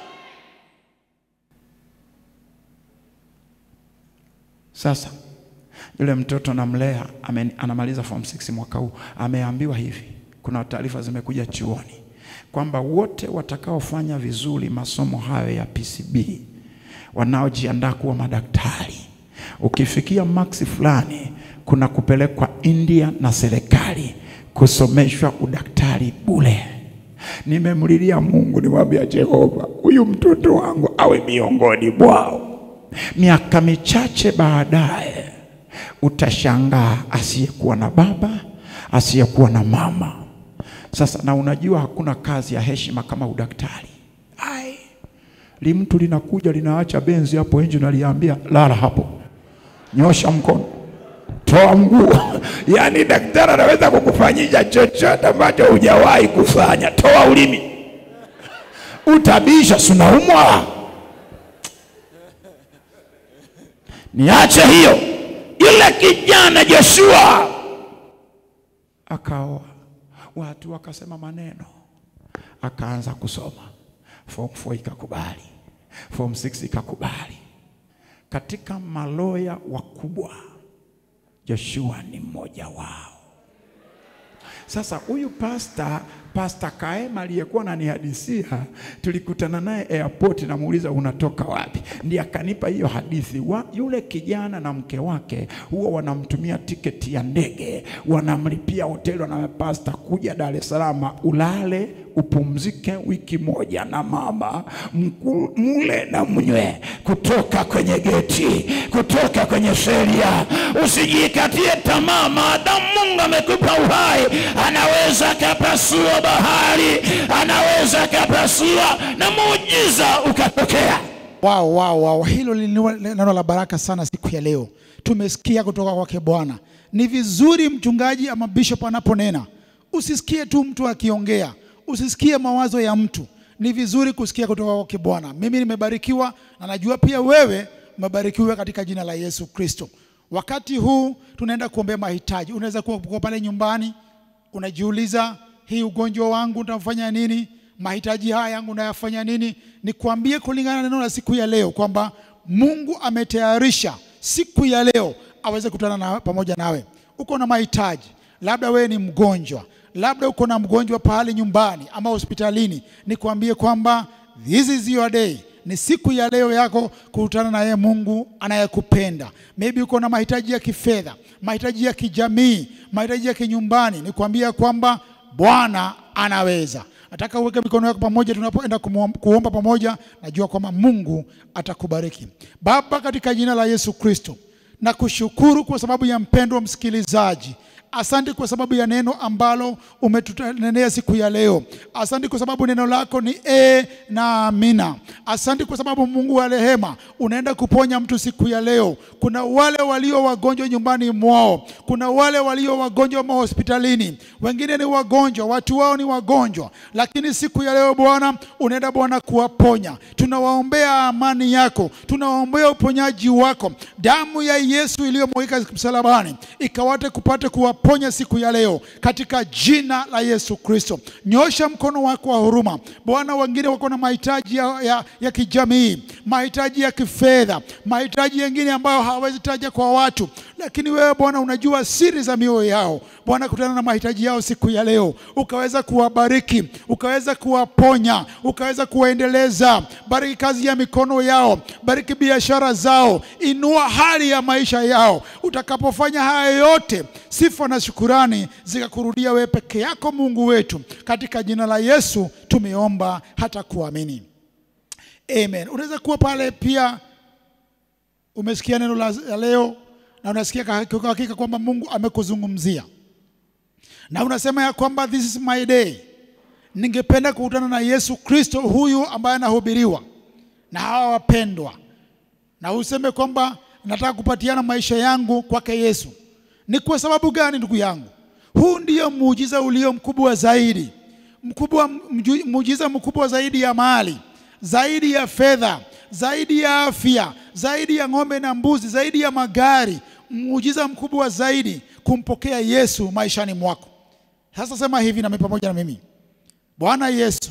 Sasa yule mtoto namlea ame, anamaliza form 6 mwaka huu, ameambiwa hivi, kuna taarifa zimekuja chuoni kwamba wote watakaofanya vizuri masomo hayo ya PCB wanaojiandaa kuwa madaktari, ukifikia maksi fulani, kuna kupelekwa India na serikali kusomeshwa udaktari bure. Nimemlilia Mungu, nimwambia Jehova, huyu mtoto wangu awe miongoni mwao. Miaka michache baadaye utashangaa asiyekuwa na baba, asiyekuwa na mama. Sasa na unajua hakuna kazi ya heshima kama udaktari. Ai, li mtu linakuja linaacha benzi hapo nje, naliambia lala hapo, nyosha mkono, toa mguu. Yaani daktari anaweza kukufanyisha chochote ambacho hujawahi kufanya. Toa ulimi, utabisha, sunaumwa niache hiyo. Yule kijana Joshua akaoa, watu wakasema maneno, akaanza kusoma form 4 ikakubali, form 6 ikakubali. Katika maloya wakubwa Joshua ni mmoja wao. Sasa huyu pasta pasta Kaema aliyekuwa ananihadisia, tulikutana naye airport, namuuliza unatoka wapi, ndiye akanipa hiyo hadithi wa, yule kijana na mke wake huwa wanamtumia tiketi ya ndege, wanamlipia hoteli, wana pasta, kuja Dar es Salaam ulale upumzike wiki moja na mama mku, mule na mnywe kutoka kwenye geti, kutoka kwenye sheria. Usijikatie tamaa, maadamu Mungu amekupa uhai, anaweza akapasua bahari, anaweza akapasua na muujiza ukatokea. Wow, wow, wow. Hilo ni neno la baraka sana siku ya leo. Tumesikia kutoka kwake Bwana. Ni vizuri mchungaji ama bishop anaponena, usisikie tu mtu akiongea, usisikie mawazo ya mtu. Ni vizuri kusikia kutoka kwake Bwana. Mimi nimebarikiwa na najua pia wewe umebarikiwa katika jina la Yesu Kristo. Wakati huu tunaenda kuombea mahitaji. Unaweza kuwa uko pale nyumbani unajiuliza, hii ugonjwa wangu utafanya nini? Mahitaji haya yangu nayafanya nini? Nikwambie kulingana na neno la siku ya leo kwamba Mungu ametayarisha siku ya leo aweze kutana na pamoja nawe. Uko na mahitaji, labda wewe ni mgonjwa, labda uko na mgonjwa pahali nyumbani ama hospitalini, nikwambie kwamba this is your day ni siku ya leo yako kukutana na yeye Mungu anayekupenda. Maybe uko na mahitaji ya kifedha, mahitaji ya kijamii, mahitaji ya kinyumbani, nikwambia kwamba Bwana anaweza. Nataka uweke mikono yako pamoja tunapoenda kumuom- kuomba pamoja, najua kwamba Mungu atakubariki. Baba, katika jina la Yesu Kristo, na kushukuru kwa sababu ya mpendwa msikilizaji. Asante kwa sababu ya neno ambalo umetutanenea siku ya leo. Asante kwa sababu neno lako ni e na amina. Asante kwa sababu Mungu wa rehema unaenda kuponya mtu siku ya leo. Kuna wale walio wagonjwa nyumbani mwao, kuna wale walio wagonjwa mahospitalini, wengine ni wagonjwa, watu wao ni wagonjwa, lakini siku ya leo Bwana unaenda Bwana kuwaponya. Tunawaombea amani yako, tunawaombea uponyaji wako. Damu ya Yesu iliyomwagika msalabani ikawate kupate kuwaponya siku ya leo katika jina la Yesu Kristo. Nyosha mkono wako wa huruma Bwana. Wengine wako na mahitaji ya, ya, ya kijamii, mahitaji ya kifedha, mahitaji yengine ambayo hawawezi taja kwa watu, lakini wewe Bwana unajua siri za mioyo yao. Bwana, kutana na mahitaji yao siku ya leo, ukaweza kuwabariki, ukaweza kuwaponya, ukaweza kuwaendeleza. Bariki kazi ya mikono yao, bariki biashara zao, inua hali ya maisha yao. Utakapofanya haya yote, sifa na shukurani zikakurudia wewe peke yako, Mungu wetu. Katika jina la Yesu tumeomba hata kuamini, amen. Unaweza kuwa pale pia umesikia neno la la leo na unasikia kwa kwa hakika kwamba Mungu amekuzungumzia na unasema ya kwamba this is my day, ningependa kukutana na Yesu Kristo huyu ambaye anahubiriwa na hawa wapendwa, na useme kwamba nataka kupatiana maisha yangu kwake Yesu. Ni kwa sababu gani, ndugu yangu? Huu ndio muujiza ulio mkubwa zaidi, mkubwa, mju- muujiza mkubwa zaidi ya mali, zaidi ya fedha, zaidi ya afya, zaidi ya ng'ombe na mbuzi, zaidi ya magari, muujiza mkubwa zaidi kumpokea Yesu maishani mwako. Sasa sema hivi nami pamoja na mimi, Bwana Yesu,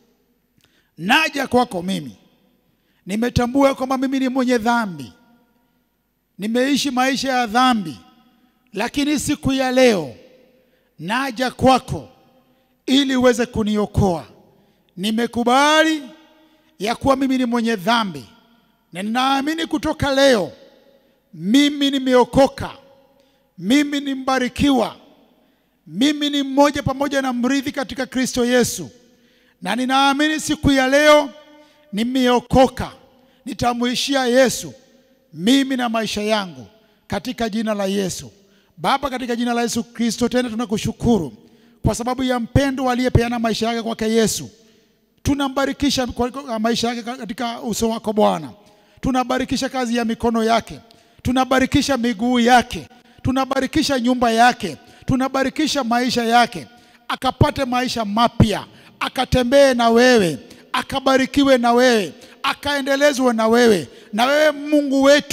naja kwako mimi, nimetambua kwamba mimi ni mwenye dhambi, nimeishi maisha ya dhambi, lakini siku ya leo naja kwako ili uweze kuniokoa. Nimekubali ya kuwa mimi ni mwenye dhambi na ninaamini kutoka leo mimi nimeokoka, mimi ni mbarikiwa, mimi ni mmoja pamoja na mrithi katika Kristo Yesu, na ninaamini siku ya leo nimeokoka, nitamuishia Yesu mimi na maisha yangu katika jina la Yesu. Baba, katika jina la Yesu Kristo, tena tunakushukuru kwa sababu ya mpendo aliyepeana maisha yake kwake Yesu. Tunambarikisha kwa- kwa maisha yake katika uso wako Bwana, tunabarikisha kazi ya mikono yake, tunabarikisha miguu yake, tunabarikisha nyumba yake, tunabarikisha maisha yake, akapate maisha mapya, akatembee na wewe, akabarikiwe na wewe, akaendelezwe na wewe, na wewe Mungu wetu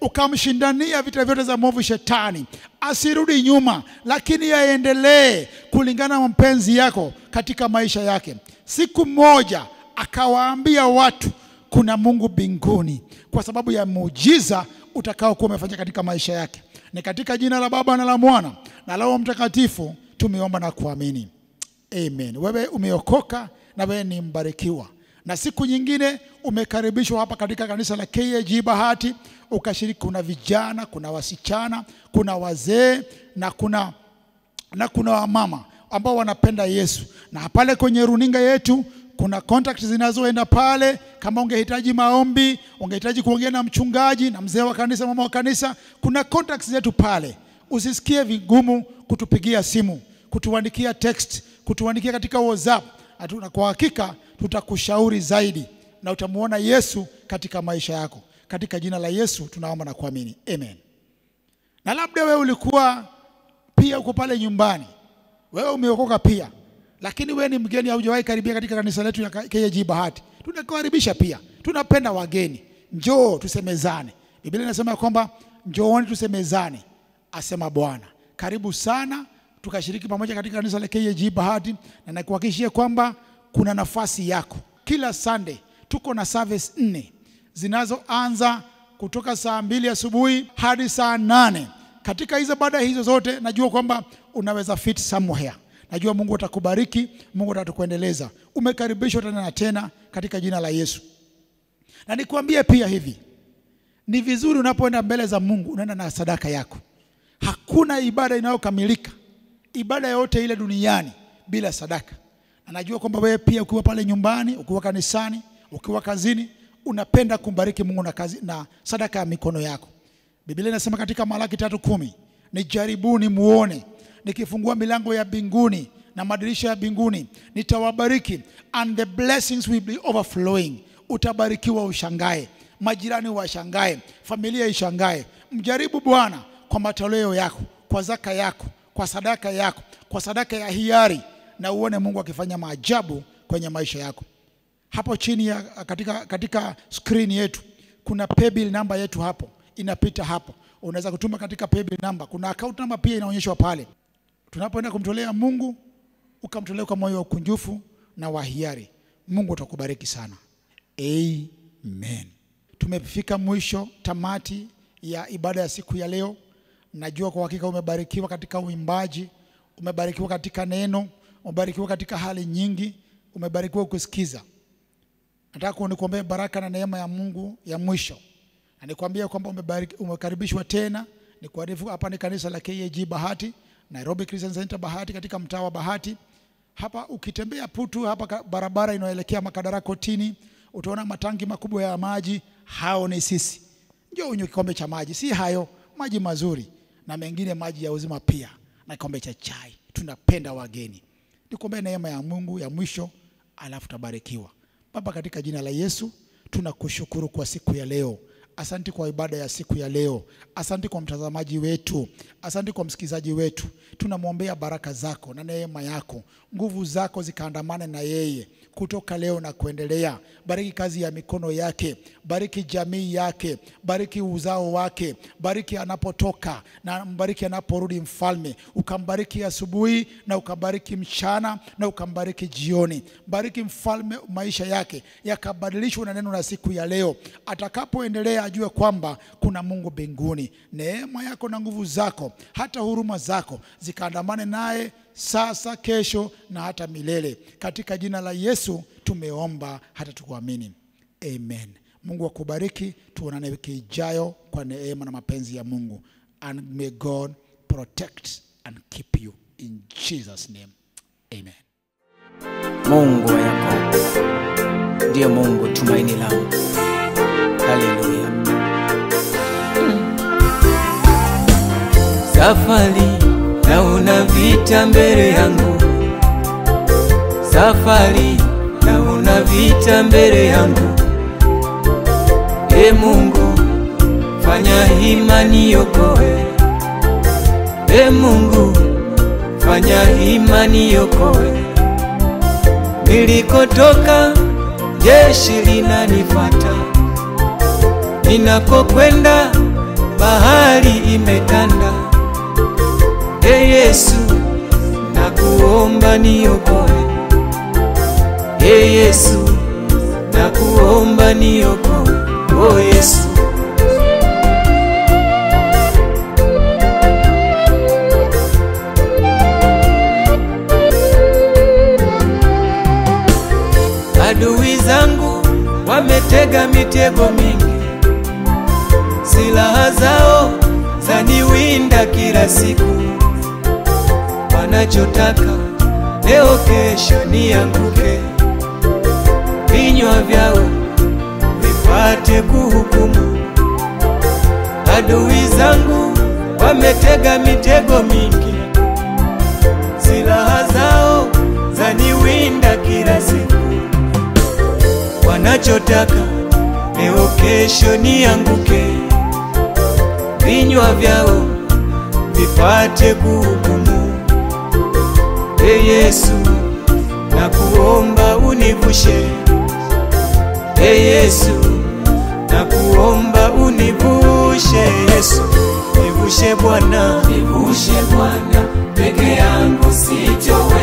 ukamshindania vita vyote za mwovu shetani, asirudi nyuma, lakini aendelee kulingana na mapenzi yako katika maisha yake. Siku moja akawaambia watu kuna Mungu mbinguni, kwa sababu ya muujiza utakaokuwa umefanya katika maisha yake. Ni katika jina la Baba na la Mwana na la Roho Mtakatifu tumeomba na kuamini. Amen. Wewe umeokoka na wewe ni mbarikiwa, na siku nyingine umekaribishwa hapa katika kanisa la KAG Bahati ukashiriki. Kuna vijana, kuna wasichana, kuna wazee na kuna na kuna wamama ambao wanapenda Yesu, na pale kwenye runinga yetu kuna contact zinazoenda pale. Kama ungehitaji maombi, ungehitaji kuongea na mchungaji na mzee wa kanisa, mama wa kanisa, kuna contacts zetu pale. Usisikie vigumu kutupigia simu, kutuandikia text, kutuandikia katika WhatsApp. Na kwa hakika tutakushauri zaidi na utamuona Yesu katika maisha yako. Katika jina la Yesu tunaomba na kuamini, amen. Na labda wewe ulikuwa pia uko pale nyumbani, wewe umeokoka pia, lakini wewe ni mgeni, haujawahi karibia katika kanisa letu ya KAG Bahati. Tunakukaribisha pia, tunapenda wageni. Njoo tusemezane. Biblia inasema kwamba njooni tusemezane, asema Bwana. Karibu sana tukashiriki pamoja katika kanisa la KAG Bahati, na nakuhakikishia kwamba kuna nafasi yako. Kila Sunday tuko na service nne zinazoanza kutoka saa mbili asubuhi hadi saa nane. Katika hizo baada hizo zote, najua kwamba unaweza fit somewhere. Najua Mungu atakubariki, Mungu atatukuendeleza. Umekaribishwa tena na tena katika jina la Yesu. Na nikwambie pia hivi, ni vizuri unapoenda mbele za Mungu unaenda na sadaka yako. Hakuna ibada inayokamilika, ibada yote ile duniani bila sadaka. Na najua kwamba wewe pia ukiwa pale nyumbani, ukiwa kanisani, ukiwa kazini, unapenda kumbariki Mungu na, kazi, na sadaka ya mikono yako. Biblia inasema katika Malaki tatu kumi, nijaribuni muone nikifungua milango ya mbinguni na madirisha ya mbinguni nitawabariki, and the blessings will be overflowing. Utabarikiwa ushangae, majirani washangae, familia ishangae. Mjaribu Bwana kwa matoleo yako, kwa zaka yako, kwa sadaka yako, kwa sadaka ya hiari, na uone Mungu akifanya maajabu kwenye maisha yako. Hapo chini ya katika, katika screen yetu kuna paybill namba yetu hapo inapita hapo, unaweza kutuma katika paybill namba. Kuna account namba pia inaonyeshwa pale. Tunapoenda kumtolea Mungu, ukamtolea kwa moyo wa ukunjufu na wa hiari, Mungu atakubariki sana. Amen. Tumefika mwisho, tamati ya ibada ya siku ya leo. Najua kwa hakika umebarikiwa katika uimbaji, umebarikiwa katika neno, umebarikiwa katika hali nyingi, umebarikiwa kusikiza. Nataka nikuombee baraka na neema ya Mungu ya mwisho, na nikwambia kwamba umebariki, umekaribishwa tena. Nikuarifu hapa ni kanisa la KAG Bahati, Nairobi Christian Center Bahati, katika mtaa wa Bahati. Hapa ukitembea Putu, hapa barabara inayoelekea Makadara Kotini, utaona matangi makubwa ya maji. Hao ni sisi. Njoo unywe kikombe cha maji, si hayo maji mazuri, na mengine maji ya uzima pia, na kikombe cha chai. Tunapenda wageni. Nikuombee neema ya Mungu ya mwisho, alafu tabarikiwa. Baba, katika jina la Yesu tunakushukuru kwa siku ya leo. Asante kwa ibada ya siku ya leo. Asante kwa mtazamaji wetu, asante kwa msikilizaji wetu. Tunamwombea baraka zako na neema yako, nguvu zako zikaandamane na yeye kutoka leo na kuendelea. Bariki kazi ya mikono yake, bariki jamii yake, bariki uzao wake, bariki anapotoka na mbariki anaporudi. Mfalme, ukambariki asubuhi na ukambariki mchana na ukambariki jioni. Bariki mfalme, maisha yake yakabadilishwa na neno la siku ya leo. Atakapoendelea ajue kwamba kuna Mungu mbinguni. Neema yako na nguvu zako, hata huruma zako zikaandamane naye sasa, kesho na hata milele. Katika jina la Yesu tumeomba hata tukuamini, amen. Mungu akubariki, tuonane wiki ijayo kwa neema na mapenzi ya Mungu, and may God protect and keep you in Jesus name, amen. Mungu wa Yakobo ndiye Mungu tumaini langu. Haleluya. Safari naona vita mbele yangu, safari naona vita mbele yangu. E Mungu, fanya hima niokoe. E Mungu, fanya hima niokoe. Nilikotoka jeshi linanifuata, ninakokwenda bahari imetanda. E Yesu, nakuomba niokoe. E Yesu, nakuomba niokoe. O Yesu, adui zangu wametega mitego mingi, silaha zao zaniwinda kila siku. Wanachotaka leo, kesho nianguke, vinywa vyao vipate kuhukumu. Adui zangu wametega mitego mingi, silaha zao zaniwinda kila siku wanachotaka leo kesho nianguke, vinywa vyao vipate kuhukumu. E Yesu, nakuomba univushe. E Yesu, nakuomba univushe. Yesu, nivushe Bwana, nivushe Bwana, peke yangu sitoweza.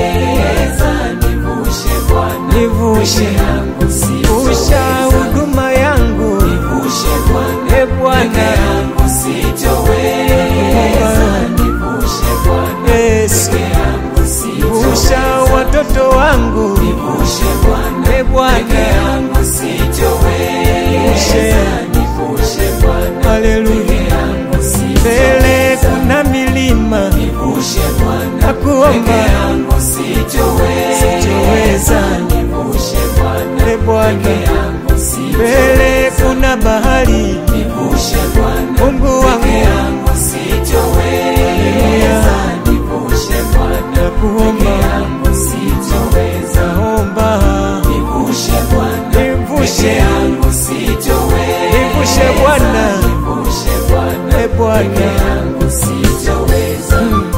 Nivushe Bwana, nivushe yangu sitoweza. huduma yangu, nivushe Bwana, e Bwana, peke yangu sitoweza. Nivushe Bwana, Yesu, peke yangu sitoweza. watoto wangu, nivushe Bwana, e Bwana, peke yangu sitoweza. Nivushe Bwana, haleluya, mbele kuna milima, nivushe Bwana, nakuomba yangu sitoweza, nivushe Bwana, e Bwana, mbele kuna bahari, nivushe Bwana, Mungu wangu yangu sitoweza, nivushe Bwana, nakuomba yangu sitoweza, naomba nivushe Bwana, nivushe yangu sitoweza, nivushe Bwana, nivushe Bwana, e Bwana yangu sitoweza.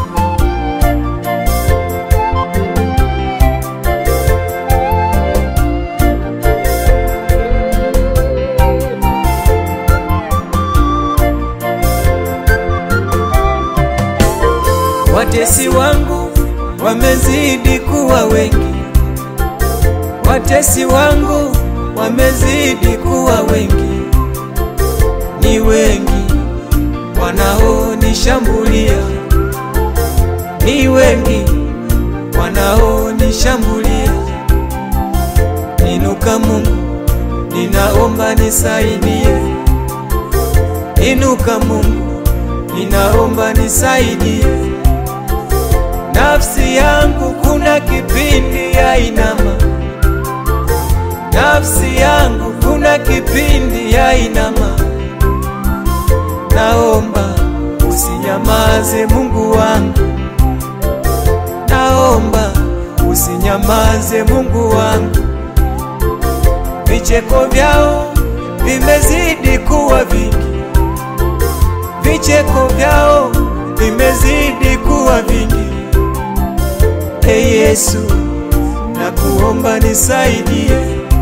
Watesi wangu wamezidi kuwa wengi, watesi wangu wamezidi kuwa wengi, ni wengi wanaonishambulia, ni wengi wanaonishambulia. Inuka Mungu, ninaomba nisaidie. Inuka Mungu, ninaomba nisaidie. Nafsi yangu kuna kipindi ya inama, nafsi yangu kuna kipindi ya inama. Naomba usinyamaze Mungu wangu, naomba usinyamaze Mungu wangu. Vicheko vyao vimezidi kuwa vingi, vicheko vyao vimezidi kuwa vingi. E Yesu, nakuomba nisaidie.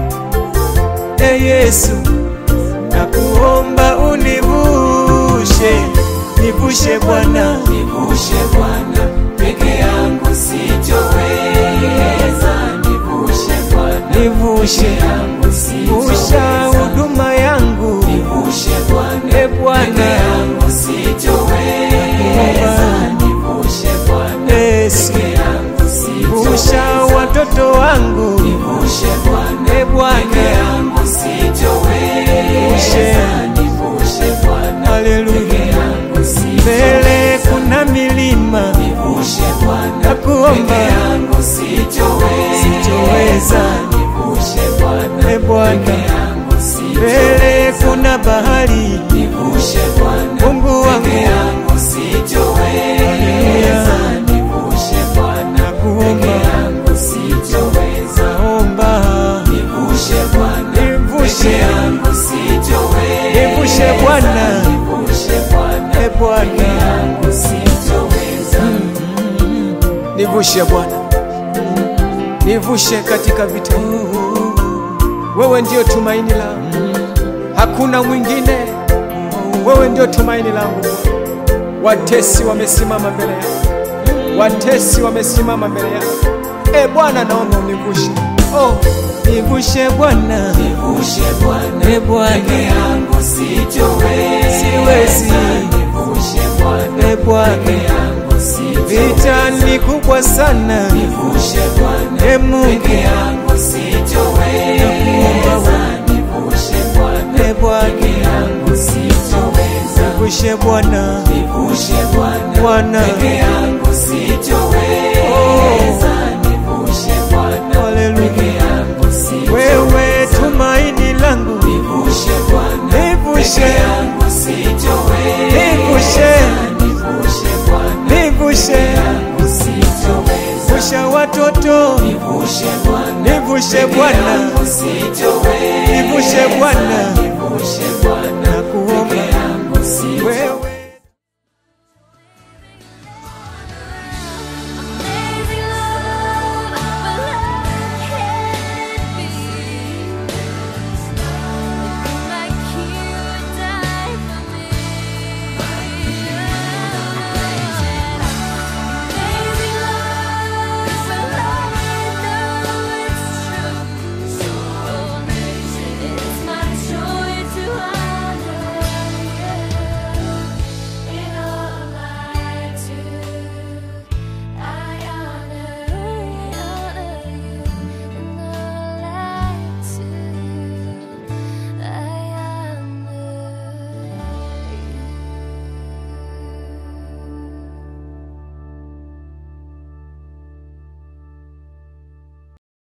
E Yesu, nakuomba univushe, nivushe Bwana, nivushe Bwana, peke yangu sitoweza. Nivushe Bwana, nivushe yangu sitoweza. huduma yangu, nivushe Bwana, e Bwana, peke yangu sitoweza. Nivushe Bwana, Yesu, peke yangu sitoweza. watoto wangu, nivushe Bwana, e Bwana, peke yangu sitoweza. Nivushe Bwana, haleluya, mbele kuna milima, nivushe Bwana, nakuomba yangu sitoweza. Nivushe Bwana, e Bwana, mbele kuna bahari, nivushe Bwana, Mungu wangu yangu sitoweza. Nivushe Bwana, nakuomba yangu sitoweza. Naomba nivushe Bwana, nivushe yangu sitoweza. Nivushe Bwana, nivushe Bwana, e Bwana yangu sitoweza. Nivushe Bwana, nivushe katika vita hivi. Wewe ndio tumaini langu, hakuna mwingine. wewe ndio tumaini langu watesi wamesimama mbele yangu watesi wamesimama mbele yangu e bwana naomba univushe oh, nivushe bwana Nivushe Bwana, e bwana peke yangu sitoweza. Siwezi. Nivushe Bwana, e bwana peke yangu sitoweza. vita ni kubwa sana Nivushe Bwana, e mungu peke yangu sitoweza. Nivushe Bwana, e bwana peke yangu sitoweza. nivushe bwana Nivushe Bwana, Bwana. peke yangu sitoweza. Nivushe Bwana, Haleluya. peke yangu sitoweza. wewe tumaini langu Nivushe Bwana, nivushe peke yangu sitoweza. nivushe Nivushe Bwana, nivushe yangu sitoweza. vusha watoto Nivushe Bwana, nivushe bwana yangu sitoweza. nivushe bwana Nivushe Bwana,